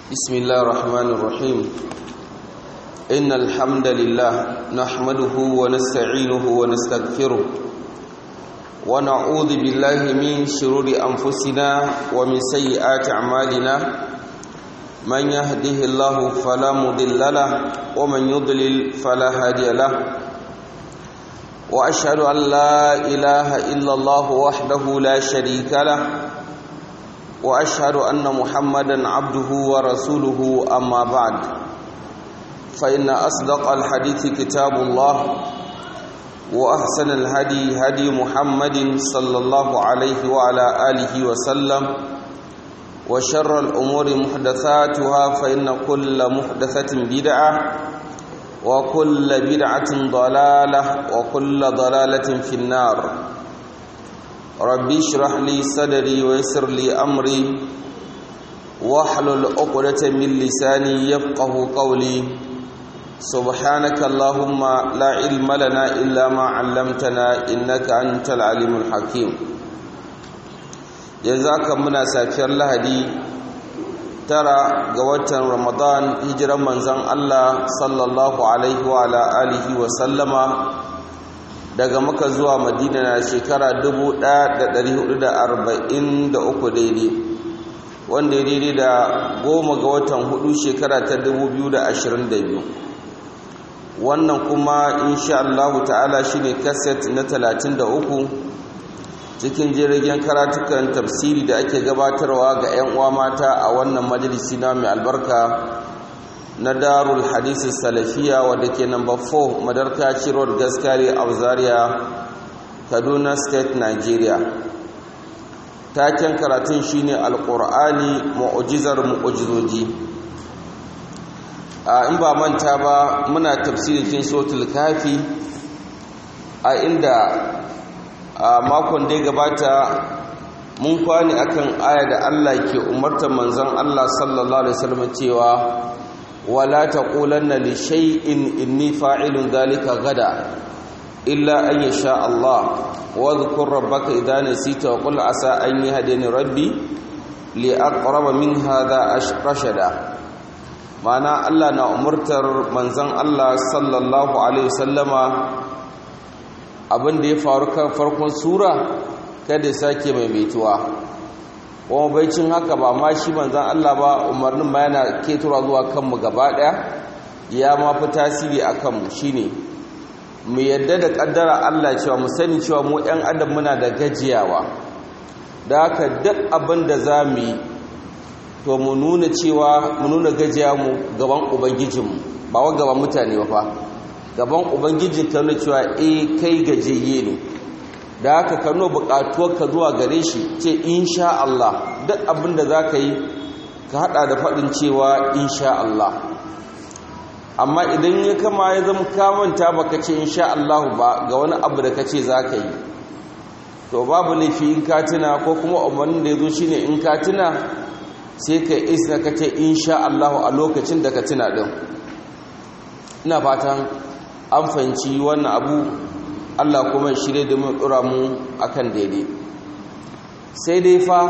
بسم الله الرحمن الرحيم إن الحمد لله نحمده ونستعينه ونستغفره ونعوذ بالله من شرور أنفسنا ومن سيئات أعمالنا من يهده الله فلا مضل له ومن يضلل فلا هادي له وأشهد أن لا إله إلا الله وحده لا شريك له واشهد ان محمدا عبده ورسوله اما بعد فان اصدق الحديث كتاب الله واحسن الهدي هدي محمد صلى الله عليه وعلى اله وسلم وشر الامور محدثاتها فان كل محدثه بدعه وكل بدعه ضلاله وكل ضلاله في النار ربي اشرح لي صدري ويسر لي امري واحلل عقدة من لساني يفقه قولي سبحانك اللهم لا علم لنا الا ما علمتنا انك انت العليم الحكيم جزاك منا سافiyar lahadi tara ga watan ramadan hijiran manzon Allah sallallahu alaihi wa ala alihi wa sallama daga maka zuwa madina na shekara 1443 daidai wanda ya daidai da goma ga watan hudu shekara ta 2022 wannan kuma insha Allah ta'ala shine kaset na 33 cikin jirgin karatukan tafsiri da ake gabatarwa ga 'yan uwa mata a wannan majalisi na mai albarka na darul hadisi salafiya wadda ke number 4 madarkaci road gaskari a zaria kaduna state nigeria taken karatun shine alkur'ani mu'ujizar mu'ujizoji a in ba manta ba muna tafsirin kin sotul kafi a inda a makon da ya gabata mun kwani akan aya da Allah ke umartar manzon Allah sallallahu alaihi wasallam cewa ولا تقولن لشيء إني فاعل ذلك غدا إلا أن يشاء الله واذكر ربك إذا نسيت وقل عسى أن يهديني ربي لأقرب من هذا رشدا معنى الله نأمرتر منزن الله صلى الله عليه وسلم abin da ya faru kan farkon sura kada sake maimaituwa kuma baicin haka ba ma shi manzan Allah ba umarnin ma yana ketura zuwa kanmu gaba ɗaya ya ma fi tasiri a kanmu shine mu yadda da ƙaddara Allah cewa mu sani cewa mu ɗan adam muna da gajiyawa da haka duk abin da za mu yi to mu nuna cewa mu nuna gajiya mu gaban ubangijinmu ba wa gaban mutane ba fa gaban ubangijin ka nuna cewa eh kai gajiyayye ne da haka ka nuna ka zuwa gare shi ce insha Allah duk abin da za ka yi ka hada da faɗin cewa insha Allah amma idan ya kama ya zama kamanta ba ka ce insha Allah ba ga wani abu da ka ce za ka yi to babu laifi in ka tuna ko kuma umarnin da ya zo shi ne in ka tuna sai ka isa ka ce insha Allah a lokacin da ka tuna ɗin ina fatan an fahimci wannan abu Allah kuma shirye da mu dora mu akan daidai sai dai fa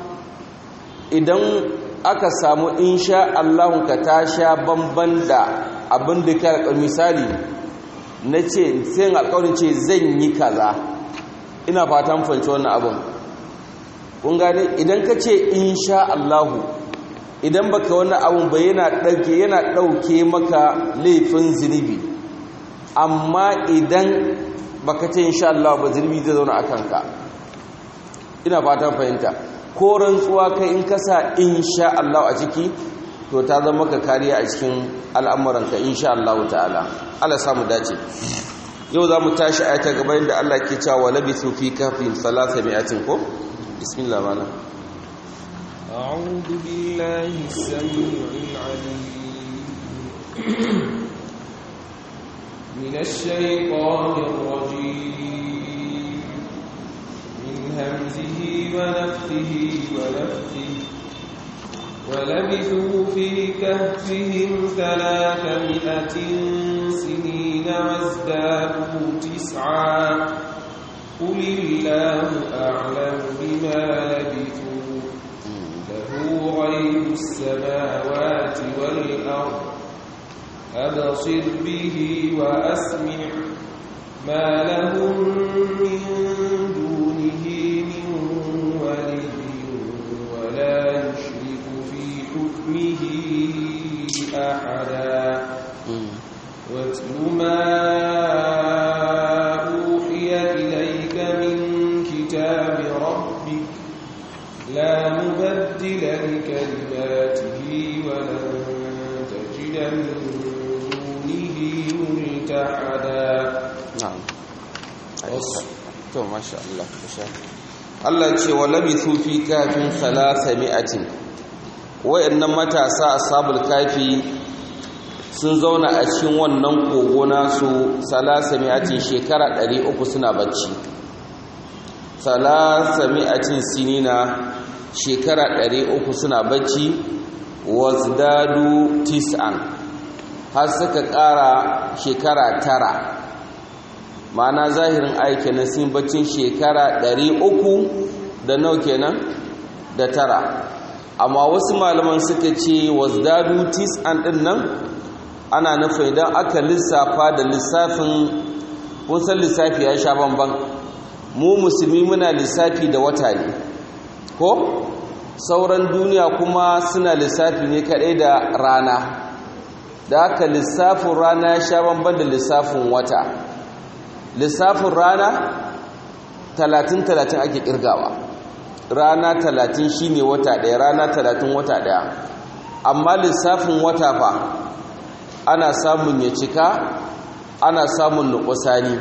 idan aka samu insha Allah ka ta sha bamban da abin da ka rika misali na ce sai alƙawarin ce zan yi kaza ina fatan fahimci wannan abin kun gane idan ka ce insha Allah idan baka wannan abun ba yana dauke yana dauke maka laifin zinubi amma idan baka ce insha Allah ba zulmi zai zauna a kanka ina fatan fahimta ko rantsuwa kai in ka sa insha Allah a ciki to ta zama ka kariya a cikin al'amuranka insha Allah ta'ala Allah samu dace yau za mu tashi a ta gaba inda Allah ke cewa labithu fi kafin salasa mi'atin ko bismillah mana أعوذ بالله السميع العليم من الشيطان الرجيم من همزه ونفثه ونفثه ولبثوا في كهفهم ثلاثمائة سنين وازدادوا تسعا قل الله أعلم بما لبثوا له غيب السماوات السماوات والأرض أبصر به وأسمع ما لهم من دونه من ولي ولا يشرك في حكمه أحدا واتل ما أوحي إليك من كتاب ربك لا مبدل لكلماته ولن تجد من دونه ملتحدا na'am to masha Allah masha Allah ce wa labithu fi kafin thalathami'atin wayannan matasa ashabul kafi sun zauna a cikin wannan kogo nasu thalathami'atin shekara 300 suna bacci thalathami'atin sinina shekara 300 suna bacci wazdadu tis'an har suka ƙara shekara tara ma'ana zahirin aiki na sun baccin shekara ɗari uku da nau kenan da tara amma wasu malaman suka ce wasdadu tis'an ɗin nan ana nufin idan aka lissafa da lissafin san lissafi ya sha bamban mu musulmi muna lissafi da wata ne ko sauran duniya kuma suna lissafi ne kaɗai da rana da aka lissafin rana ya sha bamban da lissafin wata lissafin rana talatin-talatin ake kirgawa rana talatin shine wata ɗaya rana talatin wata ɗaya amma lissafin wata fa ana samun ya cika ana samun nukusani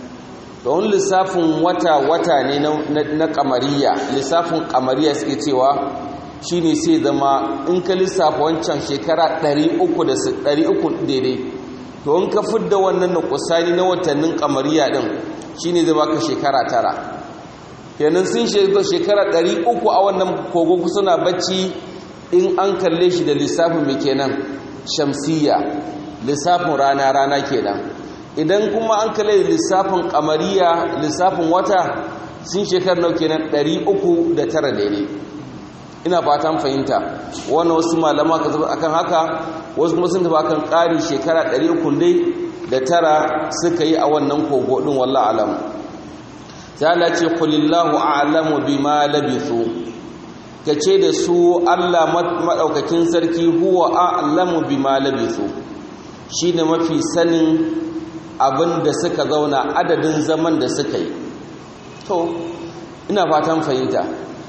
don lissafin wata-wata ne na kamariya lissafin kamariya suke cewa shine sai zama in ka lissafa wancan shekara 300 daidai to in ka fidda wannan nukusani na watannin kamariya din shine zai baka shekara tara kenan sun shekara ɗari uku a wannan kogo suna bacci in an kalle shi da lissafin mai kenan shamsiya lissafin rana rana kenan idan kuma an kalle da lissafin kamariya lissafin wata sun shekara nau kenan ɗari uku da tara daidai ina fatan fahimta wannan wasu malama ka zaba akan haka wasu kuma sun tafi akan ƙari shekara 300 dai da tara suka yi a wannan kogo din wallahi alam sai Allah ce qulillahu a'lamu bima labithu kace da su Allah madaukakin sarki huwa a'lamu bima labithu shine mafi sanin abin da suka zauna adadin zaman da suka yi to ina fatan fahimta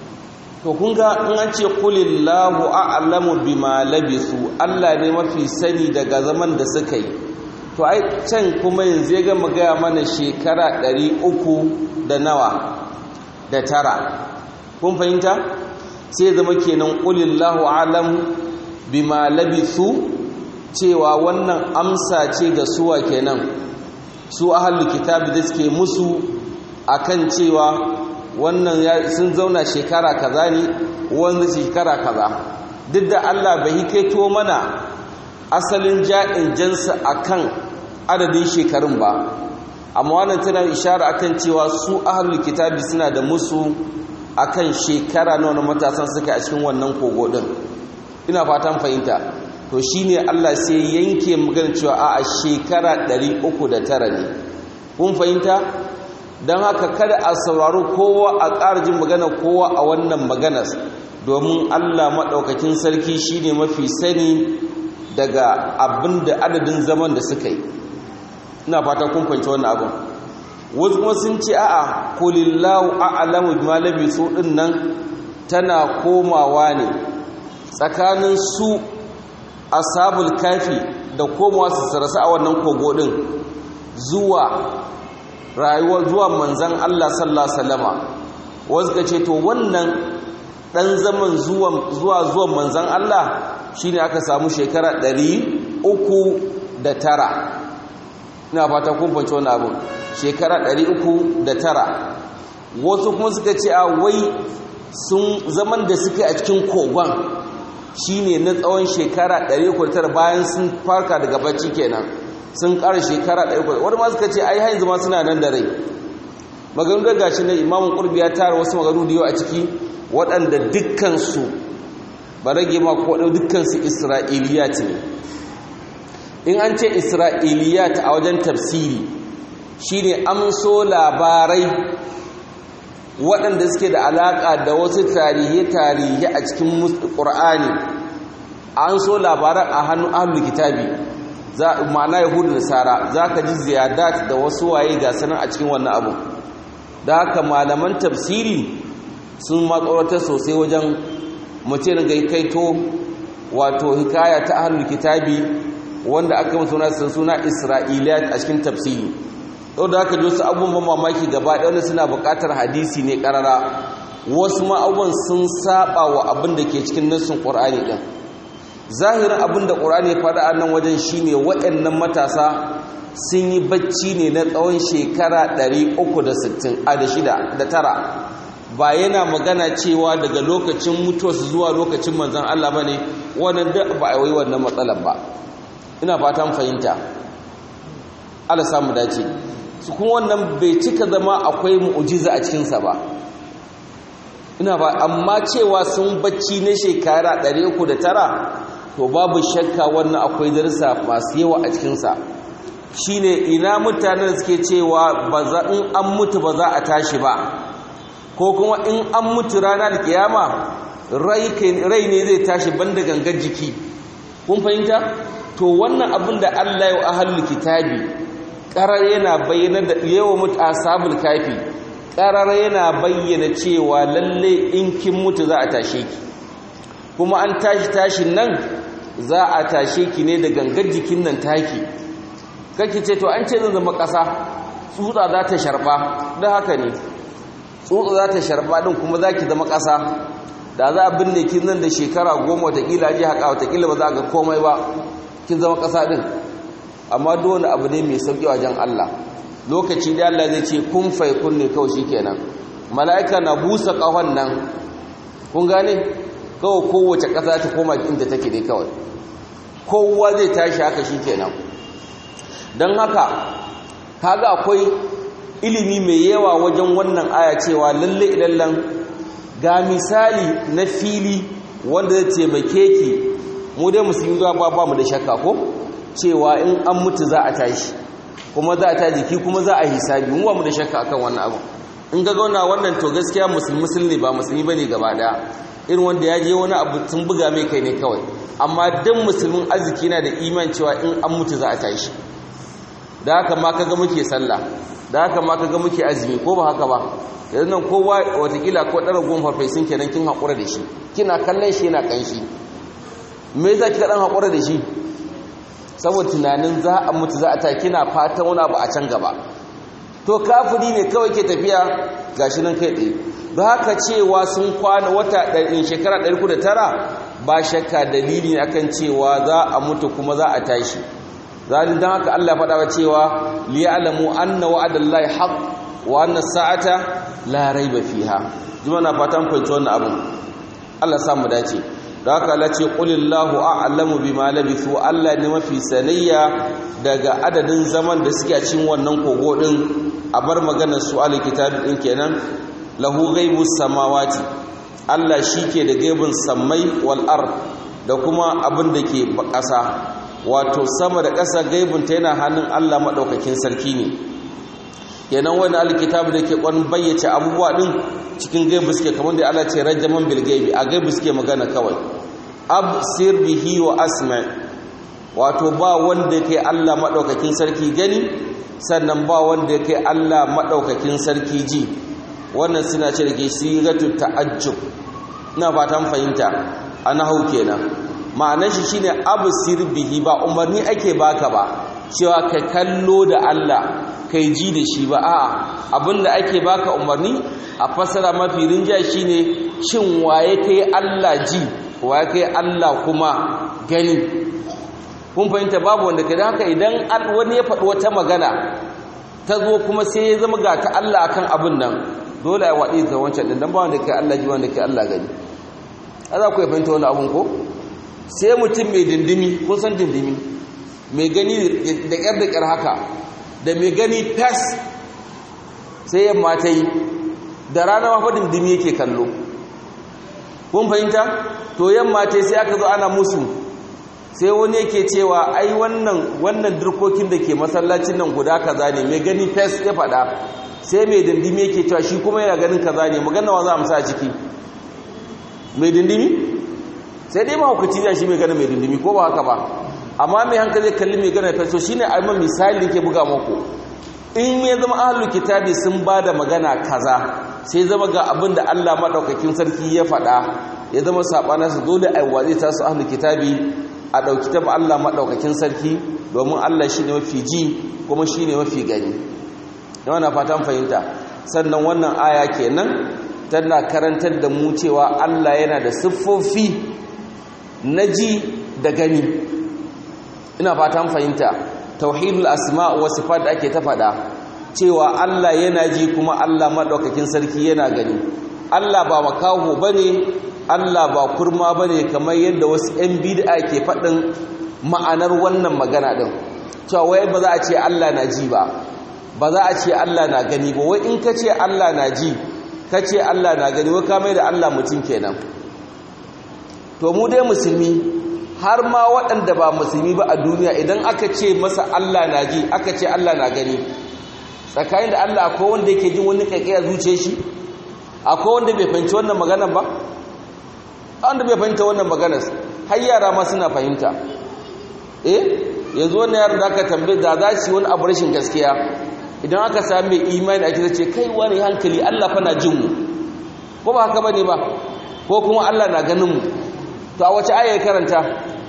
to kun ga in an ce kulillahu a'lamu bima labisu Allah ne mafi sani daga zaman da suka yi to ai can kuma yanzu ya gama gaya mana shekara ɗari uku da nawa da tara kun fahimta sai zama kenan kulillahu a'lamu bima labisu cewa wannan amsa ce ga suwa kenan su ahlul kitabi da suke musu akan cewa wannan sun zauna shekara kaza ne wanda shekara kaza duk da Allah bai kaito mana asalin ja'in jansa akan adadin shekarun ba amma wannan tana ishara akan cewa su ahlul kitabi suna da musu akan shekara nawa na matasan suka a cikin wannan kogo din ina fatan fahimta to shine Allah sai yanke magana cewa a shekara 309 ne kun fahimta don haka kada a saurari kowa a ƙara jin magana kowa a wannan maganas domin Allah maɗaukakin sarki shine mafi sani daga abin da adadin zaman da suka yi ina fata kun fahimci wannan abin wasu kuma sun ce a'a kulillahu a'lamu bima labisu din nan tana komawa ne tsakanin su ashabul kafi da komawa su sarasa a wannan kogo din zuwa rayuwar zuwa manzan Allah sallallahu alaihi wasallama wasu ka ce to wannan dan zaman zuwa zuwa zuwan manzan Allah shine aka samu shekara da tara. ina fata kun fahimci wannan abu shekara tara. wasu kuma suka ce a wai sun zaman da suke a cikin kogon shine na tsawon shekara tara bayan sun farka daga bacci kenan sun ƙara shekara ɗaya wani ma suka ce ai hain zama suna nan da rai maganu da gashi na imamun ƙurbi ya tara wasu maganu da yau a ciki waɗanda dukkansu ba rage ma ko dukkansu isra'iliyat ne in an ce isra'iliyat a wajen tafsiri shine amso labarai waɗanda suke da alaƙa da wasu tarihe-tarihe a cikin ƙur'ani an so labaran a hannun ahlul kitabi ma'ana yahudu da sara za ka ji ziyadat da wasu waye ga sanar a cikin wannan abu da haka malaman tafsiri sun matsorata sosai wajen mutum ga kaito wato hikaya ta ahlul kitabi wanda aka mutu suna suna isra'iliyat a cikin tafsiri yau da haka ji wasu abubuwan mamaki gaba ɗaya wanda suna buƙatar hadisi ne ƙarara wasu ma'abubuwan sun saba wa abin da ke cikin nassin ƙur'ani ɗin zahirin abin da ƙur'ani ya faɗa a nan wajen shine waɗannan matasa sun yi bacci ne na tsawon shekara 360 a da shida da tara ba yana magana cewa daga lokacin mutuwarsu zuwa lokacin manzan Allah ba ne wannan da ba a yi wannan matsalar ba ina fatan fahimta Allah samu dace su kuma wannan bai cika zama akwai mu'ujiza a cikinsa ba ina ba amma cewa sun bacci na shekara 309 to babu shakka wannan akwai darsa masu yawa a cikinsa shine ina mutanen suke cewa ba za in an mutu ba za a tashi ba ko kuma in an mutu ranar kiyama rai ne zai tashi banda gangar jiki kun fahimta to wannan abin da Allah ya ahlul kitabi karar yana bayyana da yawa mutu ashabul kafi karar yana bayyana cewa lalle in kin mutu za a tashe ki kuma an tashi tashin nan za a tashe ki ne da gangar jikin nan taki kake ce to an ce zan zama ƙasa tsutsa za ta sharba da haka ne tsutsa za ta sharba din kuma za ki zama ƙasa da za a binne kin nan da shekara goma watakila ji haka watakila ba za a ga komai ba kin zama ƙasa din amma dole abu ne mai sauƙi wajen Allah lokaci da Allah zai ce kun fai kun ne kawai shikenan mala'ika na busa ƙahon nan kun gane kawai kowace ƙasa ta koma inda take dai kawai kowa zai tashi haka shikenan don haka kaga akwai ilimi mai yawa wajen wannan aya cewa lalle ilallan ga misali na fili wanda zai taimake ki mu dai musulmi zuwa ba ba mu da shakka ko cewa in an mutu za a tashi kuma za a ta jiki kuma za a hisabi mu ba mu da shakka akan wannan abu in ga gauna wannan to gaskiya musulmi musulmi ba musulmi bane gaba daya irin wanda ya je wani abu sun buga mai kai ne kawai amma dan musulmin arziki na da iman cewa in an mutu za a tashi da haka ma kaga muke sallah da haka ma kaga muke azumi ko ba haka ba yanzu nan kowa watakila ko ɗara goma farfesun kenan kin haƙura da shi kina kallon shi yana ƙanshi me yasa kika ɗan haƙura da shi saboda tunanin za a mutu za a ta kina fatan wani abu a can gaba to kafiri ne kawai ke tafiya gashi nan kai tsaye da haka cewa sun kwana wata ɗarin shekara ɗari kuda tara ba shakka dalili ne akan cewa za a mutu kuma za a tashi zalin don haka Allah faɗa wa cewa liya'lamu anna wa'adallahi haqq wa anna sa'ata la raiba fiha jima na fatan fahimci wannan abin Allah sa mu dace da haka Allah ce qulillahu a'lamu bima labithu Allah ne mafi sanayya daga adadin zaman da suke a cikin wannan kogo din a bar maganar su alkitabi din kenan lahu ghaibus samawati Allah shike da gaibin sammai wal ard da kuma abin da ke ƙasa wato sama da ƙasa gaibinta yana hannun Allah maɗaukakin sarki ne kenan wani alkitabu da ke ƙwan bayyace abubuwa ɗin cikin gaibu suke kamar da Allah ce rajaman bil gaibi a gaibu suke magana kawai absir bihi wa asma wato ba wanda kai Allah maɗaukakin sarki gani sannan ba wanda kai Allah maɗaukakin sarki ji wannan suna ce da ke sigatu ta'ajjub ina fatan fahimta ana hau kenan ma'anar shi shine absir bihi ba umarni ake baka ba cewa ka kallo da Allah kai ji da shi ba a'a abinda ake baka umarni a fasara mafi rinja shine shin waye kai Allah ji waye kai Allah kuma gani kun fahimta babu wanda kai haka idan wani ya faɗi wata magana ta zo kuma sai ya zama ga ta Allah akan abin nan dole ya waɗi da wancan din dan ba wanda kai Allah ji wanda kai Allah gani za ku fahimta wani abun ko sai mutum mai dindimi kun san dindimi mai gani da ƙyar da ƙyar haka da mai gani fes sai yamma ta yi da rana mafa dindimi yake kallo kun fahimta to yamma ta sai aka zo ana musu sai wani yake cewa ai wannan wannan dirkokin da ke masallacin nan guda kaza ne mai gani fes ya faɗa sai mai dindimi yake cewa shi kuma yana ganin kaza ne magana wa za a musa a ciki mai dindimi sai dai mahaukaci ne shi mai gana mai dindimi ko ba haka ba amma mai hankali kalli mai gana fes to shine a yi misali da ke buga maku in ya zama ahlul kitabi sun ba da magana kaza sai zama ga abin da Allah maɗaukakin sarki ya faɗa ya zama saɓanarsa dole a yi ta su ahlul kitabi a ɗauki ta Allah maɗaukakin sarki domin Allah shi ne mafi ji kuma shi ne mafi gani yawan na fatan fahimta sannan wannan aya kenan tana karantar da mu cewa Allah yana da siffofi na ji da gani ina fatan fahimta tauhidul asma wa sifat da ake ta faɗa cewa Allah yana ji kuma Allah maɗaukakin sarki yana gani Allah ba makaho bane Allah ba kurma bane kamar yadda wasu 'yan bid'a ke faɗin ma'anar wannan magana ɗin cewa wai ba za a ce Allah na ji ba ba za a ce Allah na gani ba wai in ka ce Allah na ji ka ce Allah na gani wai ka mai da Allah mutum kenan to mu dai musulmi har ma waɗanda ba musulmi ba a duniya idan aka ce masa Allah na ji aka ce Allah na gani tsakanin da Allah akwai wanda yake jin wani kaikaya zuciya shi akwai wanda bai fahimci wannan maganar ba wanda bai fahimta wannan maganar har yara ma suna fahimta eh yanzu wannan yaran da aka tambaye da za su wani abu rashin gaskiya idan aka sami mai imani a kisa ce kai wani hankali Allah fa na jin mu ko ba haka bane ba ko kuma Allah na ganin mu to a wace aya ya karanta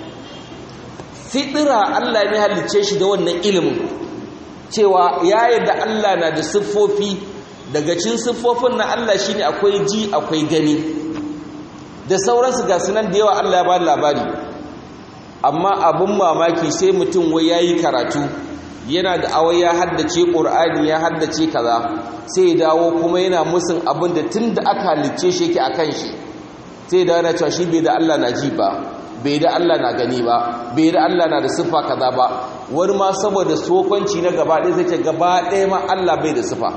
fitira Allah ne halicce shi da wannan ilimin cewa ya yarda Allah na da siffofi daga cin siffofin na Allah shine akwai ji akwai gani da sauransu ga sunan da yawa Allah ya ba labari amma abin mamaki sai mutum wai yayi karatu yana da awai ya haddace Qur'ani ya haddace kaza sai ya dawo kuma yana musun abin da tunda aka halicce shi yake akan shi sai da yana cewa shi bai da Allah na ji ba bai da Allah na gani ba bai da Allah na da siffa kaza ba wani ma saboda sokanci na gaba ɗaya zai ce gaba ɗaya ma Allah bai da siffa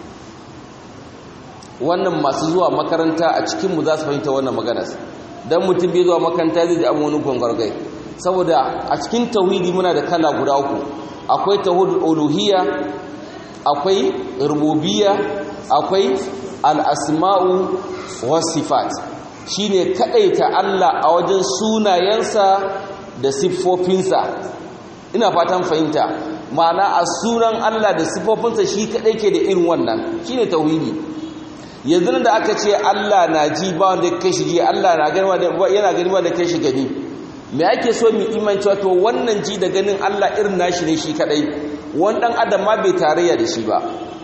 wannan masu zuwa makaranta a cikinmu za su fahimta wannan maganar don mutum bai zuwa makaranta zai ji abin wani gwangwargai saboda a cikin tauhidi muna da kala guda uku akwai tauhidul uluhiyya akwai rububiyya akwai al-asma'u was sifat shine kadaita Allah a wajen sunayensa da siffofinsa ina fatan fahimta ma'ana a sunan Allah da siffofinsa shi kadai ke da irin wannan shine tauhidi yanzu da aka ce Allah na ji ba wanda kai shi ji Allah na gani yana gani ba da kai shi gani me ake so mu iman cewa to wannan ji da ganin Allah irin nashi ne shi kadai wani dan adam ma bai tarayya da shi ba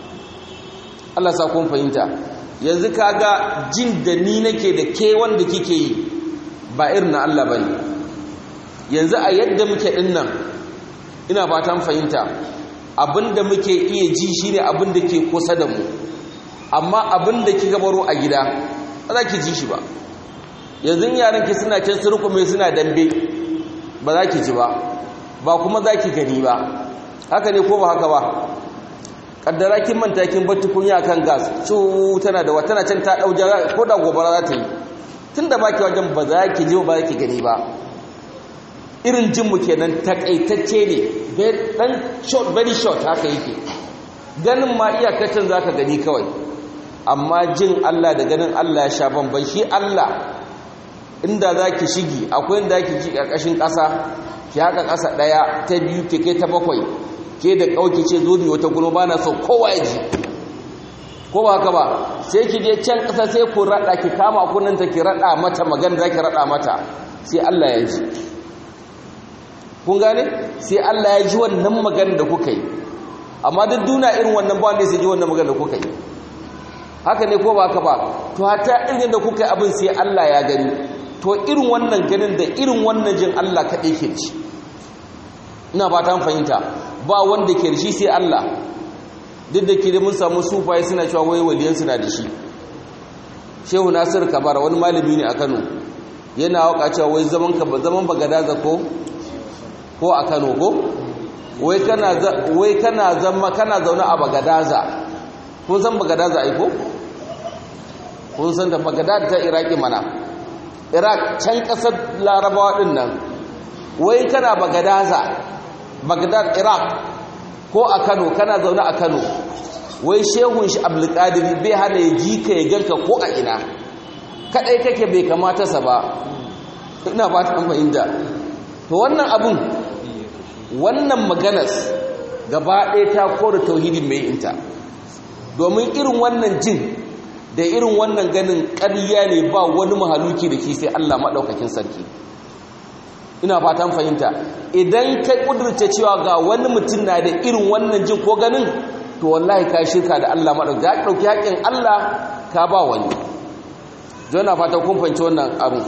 Allah sa kun fahimta yanzu kaga jin da ni nake da ke wanda kike yi ba irin na Allah bane yanzu a yadda muke dinnan ina fatan fahimta abinda muke iya ji shine abinda ke kusa da mu amma abinda kika baro a gida ba za ki ji shi ba yanzu yaran ki suna can surkume suna dambe ba za ki ji ba ba kuma za ki gani ba haka ne ko ba haka ba kaddara kin manta kin bar tukunya kan gas su tana da tana can ta dau jara ko da gobara za ta yi tunda baki wajen ba za ki ji ba za ki gani ba irin jin mu kenan takaitacce ne dan short very short haka yake ganin ma iyakacin zaka gani kawai amma jin Allah da ganin Allah ya sha bamban shi Allah inda zaki shigi akwai inda zaki ji karkashin ƙasa ki haka ƙasa ɗaya ta biyu ke kai ta bakwai ke da kauki ce zo ni wata gulo ba na so kowa ya ji ko ba haka ba sai ki je can ƙasa sai ku raɗa ki kama kunanta ki raɗa mata magana za ki raɗa mata sai Allah ya ji kun gane sai Allah ya ji wannan magana da kuka yi amma duk duna irin wannan ba wanda sai ji wannan magana da kuka yi haka ne ko ba haka ba to hata irin da kuka yi abin sai Allah ya gani to irin wannan ganin da irin wannan jin Allah kaɗai ke ci ina ba ta fahimta ba wanda ke da shi sai Allah duk da ke da mun samu sufaye suna cewa wai waliyan suna da shi shehu nasir kabar wani malami ne a kano yana waka cewa wai zaman ka zaman bagadaza ko ko a kano ko wai kana wai kana zama kana zaune a bagadaza kun san bagadaza ai ko kun san da bagadaza ta iraki mana iraq can ƙasar larabawa ɗin nan wai kana bagadaza bagdad iraq ko a kano kana zaune a kano wai shehun shi abdulkadiri bai hana ya ji ka ya ganka ko a ina kadai kake bai kamata sa ba ina ba ta fahimta to wannan abun wannan maganas gaba ɗaya ta kore tauhidin mai inta domin irin wannan jin da irin wannan ganin ƙarya ne ba wani mahaluki da ke sai Allah maɗaukakin sarki ina fatan fahimta idan ka ƙudurce cewa ga wani mutum na da irin wannan jin ko ganin to wallahi ka shirka da Allah maɗauki ya ɗauki haƙƙin Allah ka ba wani jona fata kun fahimci wannan abu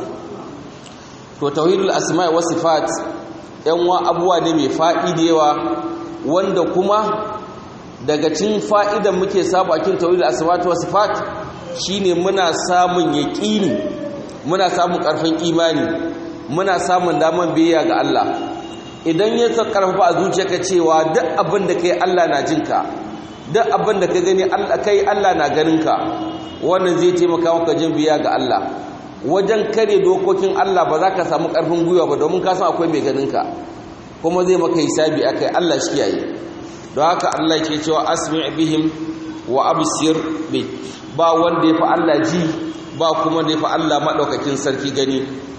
to tauhidul asma'i was sifat yan wa abuwa ne mai fa'i da yawa wanda kuma daga cikin fa'idan muke samu a cikin tauhidul asma'i was sifat shine muna samun yaqini muna samun ƙarfin imani muna samun daman biyayya ga Allah idan ya karfafa a zuciyarka cewa duk abin da kai Allah na jinka duk abin da ka gani Allah kai Allah na ganinka wannan zai taimaka maka jin biya ga Allah wajen kare dokokin Allah ba za ka samu ƙarfin gwiwa ba domin ka san akwai mai ganinka kuma zai maka hisabi akai Allah shi yayi don haka Allah ke cewa asmi' bihim wa absir bi ba wanda ya fi Allah ji ba kuma da ya fi Allah madaukakin sarki gani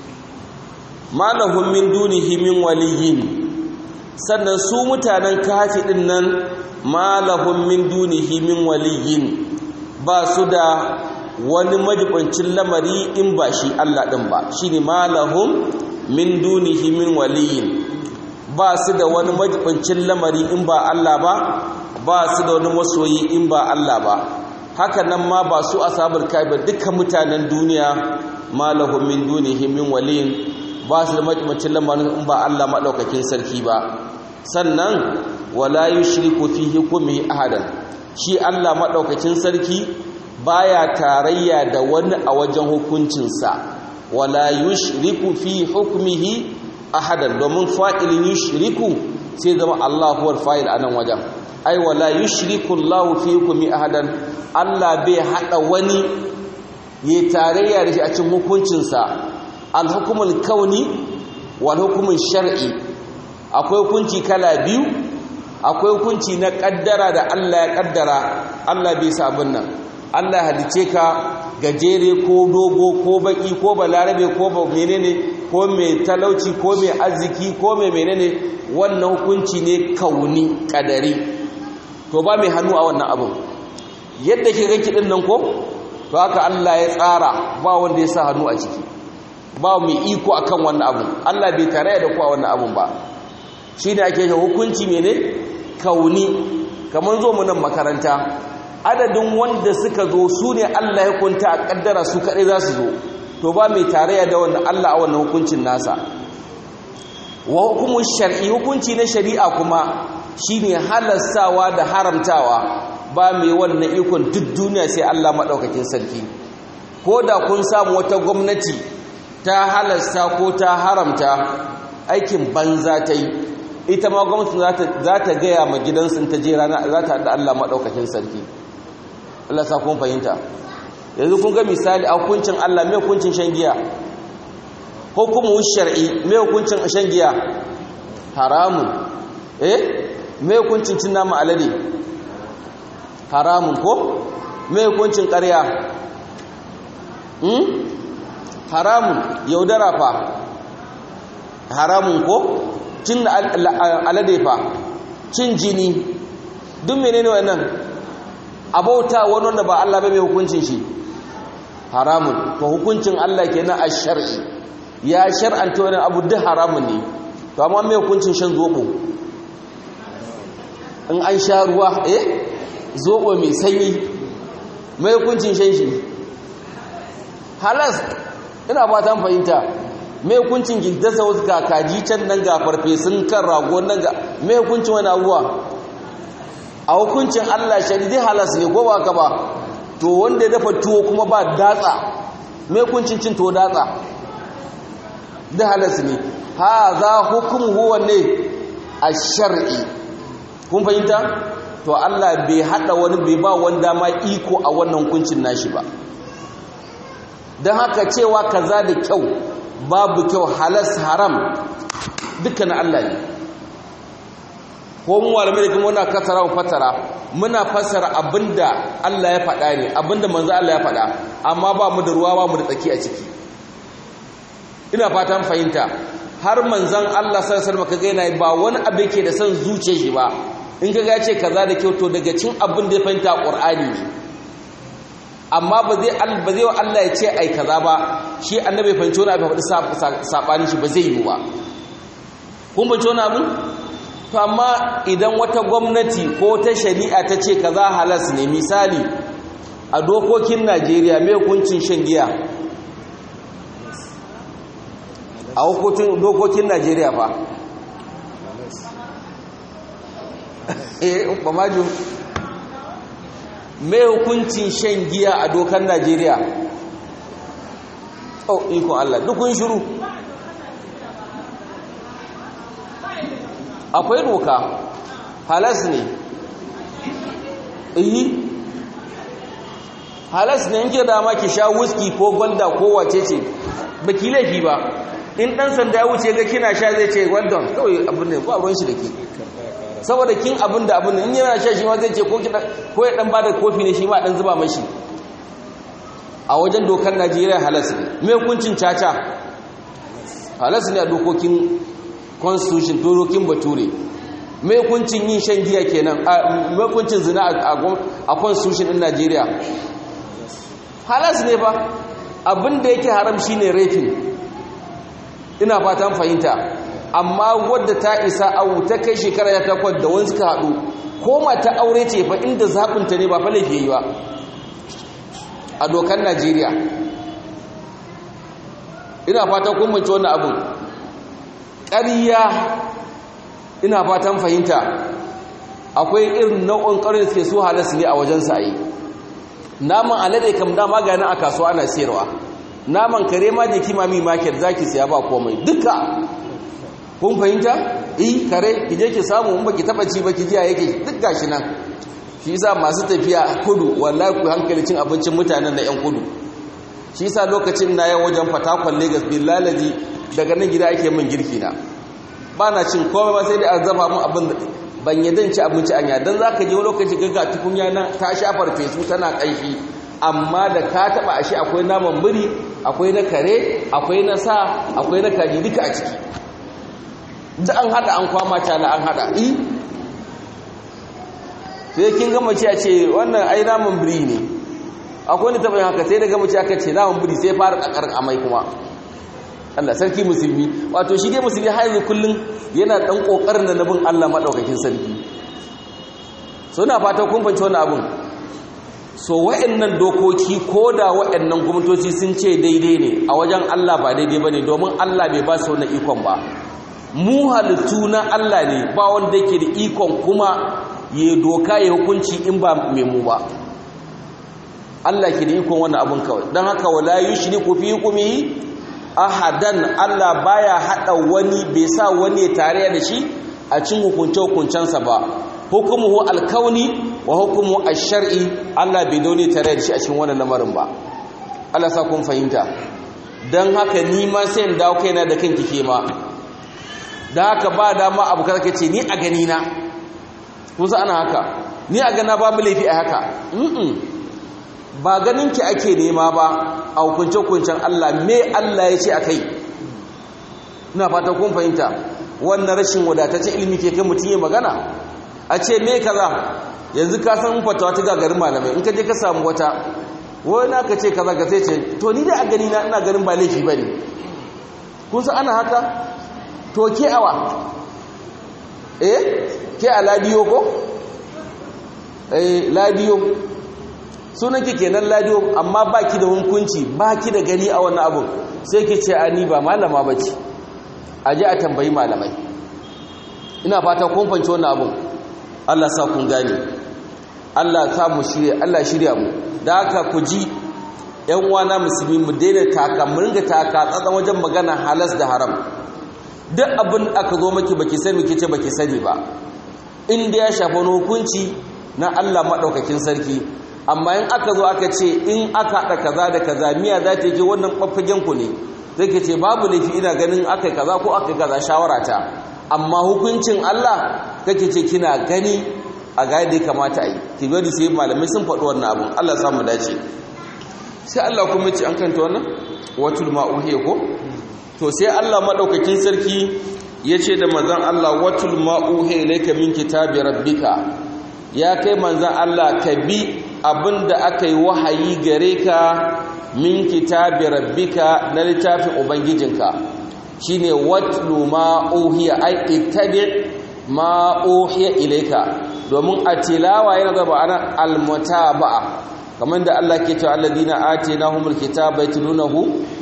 ma lahum min dunihi min waliyyin sannan su mutanen kafi din nan ma lahum min dunihi min waliyyin ba su da wani majibancin lamari in ba shi Allah ɗin ba shi ne malahum min dunihi min waliyin ba su da wani majibancin lamari in ba Allah ba ba su da wani masoyi in ba Allah ba haka nan ma ba su asabar kai ba duka mutanen duniya malahum min dunihi min waliyin ba su da majibancin lamarin in ba Allah maɗaukakin sarki ba sannan wala yushriku fi hukmihi ahadan shi Allah maɗaukakin sarki baya tarayya da wani a wajen hukuncinsa wala yushriku fi hukmihi ahadan domin fa'ilin yushriku sai zama Allah huwar fa'il a nan wajen ai wala yushriku Allah fi hukmi ahadan Allah bai hada wani ya tarayya da shi a cikin hukuncinsa al-hukmul kauni wal hukmul shar'i akwai hukunci kala biyu akwai hukunci na kaddara da Allah ya kaddara Allah bai sabon nan Allah ya halice ka gajere ko dogo ko baki ko balarabe ko ba menene ko mai talauci ko mai arziki ko mai menene wannan hukunci ne kauni kadari to ba mai hannu a wannan abin yadda ke ga kidin nan ko to haka Allah ya tsara ba wanda ya sa hannu a ciki ba mai iko akan wannan abin Allah bai tare da ku a wannan abin ba shine ake hukunci mene kauni kamar zo mu nan makaranta adadin wanda suka zo su ne Allah ya kunta a kaddara su kaɗai za su zo to ba mai tarayya da wannan Allah a wannan hukuncin nasa wa hukumun shar'i hukunci na shari'a kuma shine halassawa da haramtawa ba mai wannan ikon duk duniya sai Allah maɗaukakin sarki ko da kun samu wata gwamnati ta halasta ko ta haramta aikin banza ta yi ita ma gwamnati za ta gaya ma gidansu ta je rana za ta haɗa Allah maɗaukakin sarki Allah sa kun fahimta yanzu kun ga misali a hukuncin Allah mai hukuncin shan giya hukumu shar'i mai hukuncin shan giya haramun eh mai hukuncin cin nama alade haramun ko mai hukuncin ƙarya hmm haramun yaudara fa haramun ko cin alade fa cin jini duk menene wannan abauta wani wanda ba Allah ba mai hukuncin shi haramun to hukuncin Allah kenan a shar'i ya shar'anta wani abu duk haramun ne to amma mai hukuncin shan zobo in an sha ruwa eh zobo mai sanyi mai hukuncin shan shi halas ina ba ta fahimta mai hukuncin gindasa wasu kakaji can nan ga farfesun kan rago nan ga mai hukuncin wani abuwa a hukuncin Allah shari halas ne ko ba ka ba to wanda ya dafa tuwo kuma ba datsa mai hukuncin cin tuwo datsa da halas ne ha za hukum huwa ne a shar'i kun fahimta to Allah bai hada wani bai ba wanda ma iko a wannan hukuncin nashi ba don haka cewa kaza da kyau babu kyau halas haram dukkan Allah ne ko mu malamai da kuma muna kasara mu fatara muna fassara abinda Allah ya faɗa ne abinda manzo Allah ya faɗa amma ba mu da ruwa ba mu da tsaki a ciki ina fatan fahimta har manzon Allah sallallahu alaihi wasallam kaga yana ba wani abu yake da son zuciyar shi ba in kaga ya ce kaza da kyau to daga cin abin da ya fahimta Qur'ani ne amma ba zai ba zai wa Allah ya ce ai kaza ba shi annabi ya fahimci wani abu faɗi sabanin shi ba zai yi ba kun fahimci wani abu to amma idan wata gwamnati ko ta shari'a ta ce kaza halas ne misali a dokokin Najeriya mai hukuncin shan giya a hukuncin dokokin Najeriya fa eh ba maju mai hukuncin shan giya a dokan Najeriya oh ikon Allah dukun shiru akwai doka halas ne iyi halas ne yanke dama ki sha whisky ko gwalda ko wace ce baki laifi ba in dan sanda ya wuce ga kina sha zai ce gwaldon kawai abin ne ba ruwan shi da ke saboda kin abin da abin in yana sha shi ma zai ce ko ya dan bada kofi ne shi ma dan zuba mashi a wajen dokar Najeriya halas ne me hukuncin caca halas ne a dokokin constitution dokokin bature me hukuncin yin shan giya kenan me hukuncin zina a constitution din Najeriya halas ne ba abin da yake haram shine raping ina fatan fahimta amma wadda ta isa awu ta kai shekara ya takwas da wani suka haɗu ko mata aure ce fa inda zaɓinta ne ba fa laifi yi ba a dokar najeriya ina fatan kun mace wannan abin ƙariya ina fatan fahimta akwai irin nau'in ƙarin da suke so halas ne a wajen sa'ayi naman alade kam dama gani a kasuwa ana sayarwa naman kare ma da kimami market zaki siya ba komai duka kun fahimta eh kare ki je ki samu in baki taba ci ba ki ji yake duk gashi nan shi yasa masu tafiya kudu wallahi ku hankali cin abincin mutanen da yan kudu shi yasa lokacin na yan wajen Fatakwal Lagos billahi daga nan gida ake min girki na ba na cin komai ba sai dai an zama mun abin da ban yadda ci abinci anya dan zaka je lokaci gaga tukunya nan ta shafar fesu tana kaifi amma da ka taba ashe akwai naman biri akwai na kare akwai na sa akwai na kaji duka a ciki da an hada an kwama tala an hada i sai kin gama ce a ce wannan ai naman biri ne akwai wani taɓa haka sai da gama ce aka ce naman biri sai fara ƙaƙar amai kuma Allah sarki musulmi wato shi dai musulmi har yanzu kullum yana ɗan ƙoƙarin da nabin Allah maɗaukakin sarki so na fata kun fahimci wani abun so wa'annan dokoki ko da wa'annan gwamnatoci sun ce daidai ne a wajen Allah ba daidai ba ne domin Allah bai ba su wani ikon ba mu halittu na Allah ne ba wanda yake da ikon kuma ya doka ya hukunci in ba mai mu ba Allah ke da ikon wannan abun kawai don haka wala yushriku fi hukmihi ahadan Allah baya hada wani bai sa wani tare da shi a cin hukunce hukuncensa ba hukumuhu alkauni wa hukumu ash-shar'i Allah bai daune tare da shi a cikin wannan lamarin ba Allah sa kun fahimta dan haka ni ma sai in dawo kaina da kanki ke ma dan haka ba dama abu kaza ce ni a gani na kun san ana haka ni a gana babu laifi a haka ba ganinki ake nema ba a hukunce-hukuncen Allah me Allah ya ce a kai ina fata kun fahimta wannan rashin wadatacce ilimi ke kai mutum ya magana a ce me kaza yanzu ka san fatawa ta gagarin malamai in ka je ka samu wata wani aka ce kaza ka sai ce to ni dai a gani na ina ganin ba laifi ba ne kun san ana haka to ke awa eh ke a ladiyo ko eh ladiyo sunan ki kenan ladiyo amma baki da hukunci baki da gani a wannan abun sai ki ce ani ba malama bace aje a tambayi malamai ina fata kun fanci wannan abun Allah sa kun gane Allah sa mu shirye Allah shirya mu da haka ku ji ƴan uwana musulmi mu daina taka mu ringa taka tsatsan wajen magana halas da haram duk abin aka zo maki baki sani kice baki sani ba inda ya shafa wani hukunci na Allah madaukakin sarki amma in aka zo aka ce in aka haɗa kaza da kaza miya za ta je wannan ɓaffagen ku ne zai ke ce babu laifi ina ganin aka kaza ko aka kaza shawara ta amma hukuncin Allah kake ce kina gani a ga yadda ya kamata a yi ki gadi sai malamai sun faɗi wannan abin Allah samu dace sai Allah kuma ce an kanta wannan watul ma'uhiya ko to sai Allah madaukakin sarki ya ce da manzon Allah watul ma'uhiya ilayka min kitabi rabbika ya kai manzon Allah ka bi abinda aka yi wahayi gare ka min kitabi rabbika na littafin ubangijinka shine watlu ma uhiya ai ittabi ma uhiya ilayka domin a tilawa yana zaba ana almutaba'a kamar da Allah ke cewa alladina atinahumul kitaba yatlunahu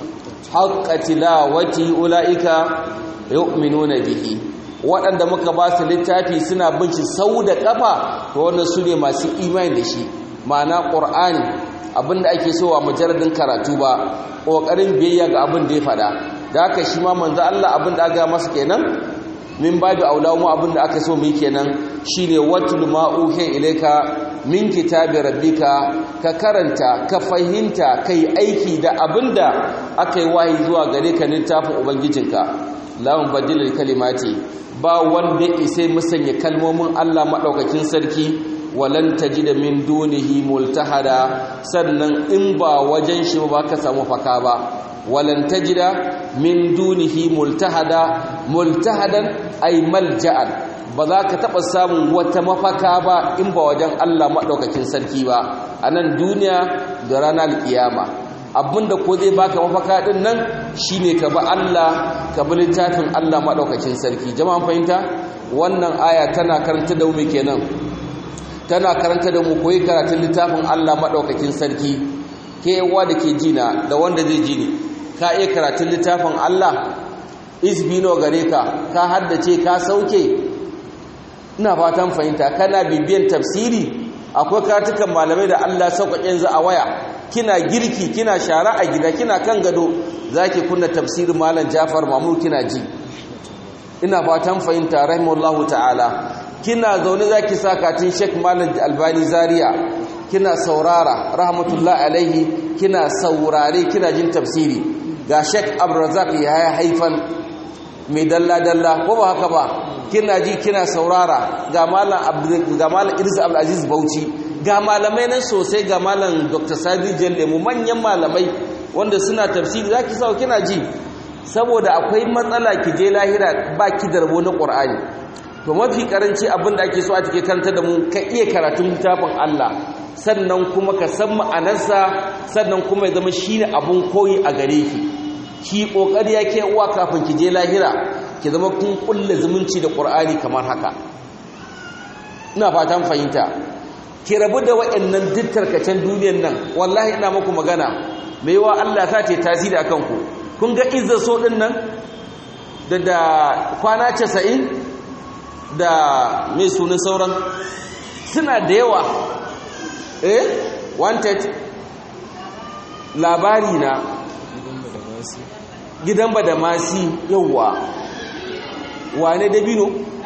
haqqa tilawati ulaika yu'minuna bihi waɗanda muka ba su littafi suna bin shi sau da ƙafa to wannan su ne masu imani da shi ma'ana ƙur'ani abinda ake so a mujarradin karatu ba ƙoƙarin biyayya ga abin da ya faɗa da haka shi ma manzo Allah abin da aka masa kenan min babu aula mu abin da aka so mu yi kenan shine watul ma uhiya ilayka min kitabi rabbika ka karanta ka fahimta kai aiki da abinda aka yi wahayi zuwa gare ka littafin ubangijinka lawan badilal kalimati ba wanda isai musanya kalmomin Allah madaukakin sarki walan tajida min dunihi multahada sannan in ba wajen shi ba ka samu faka ba walan tajida min dunihi multahada multahadan ay malja'an ba za ka taɓa samun wata mafaka ba in ba wajen Allah maɗaukakin sarki ba a nan duniya da ranar alƙiyama abinda ko zai baka mafaka ɗin nan shine ka ba Allah ka bi littafin Allah maɗaukakin sarki jama'an fahimta wannan aya tana karanta da mu kenan tana karanta da mu koyi karatun littafin Allah maɗaukakin sarki ke yawa da ke jina da wanda zai ji ni ka iya karatun littafin Allah isbino gare ka ka haddace ka sauke ina fatan fahimta kana bibiyan tafsiri akwai karatukan malamai da Allah sauƙaƙe yanzu a waya kina girki kina shara a gida kina kan gado zaki kunna tafsirin malam Jafar Mamur kina ji ina fatan fahimta rahimahullahu ta'ala kina zaune zaki sa katin Sheikh Malam Albani Zaria kina saurara rahmatullahi alaihi kina saurare kina jin tafsiri ga Sheikh Abdurrazzaq ya haifan mai dalla dalla ko ba haka ba kina ji kina saurara ga malam ga malam Idris Abdul Aziz Bauchi ga malamai nan sosai ga malam Dr. Sadi Jalle mu manyan malamai wanda suna tafsiri zaki sawo kina ji saboda akwai matsala ki je lahira ba ki da rabo na Qur'ani to mafi karanci abin da ake so a cike karanta da mu ka iya karatun littafin Allah sannan kuma ka san ma'anarsa sannan kuma ya zama shine abun koyi a gare ki ki kokari yake uwa kafin ki je lahira ki zama kun kulle zumunci da Qur'ani kamar haka ina fatan fahimta ki rabu da waɗannan dittarkacen duniyar nan wallahi ina muku magana mai yawa Allah ta ce tasiri akan ku kun ga izza so din nan da da kwana 90 da mai sunan sauran suna da yawa eh wanted labari na gidan badamasi yawa wane dabino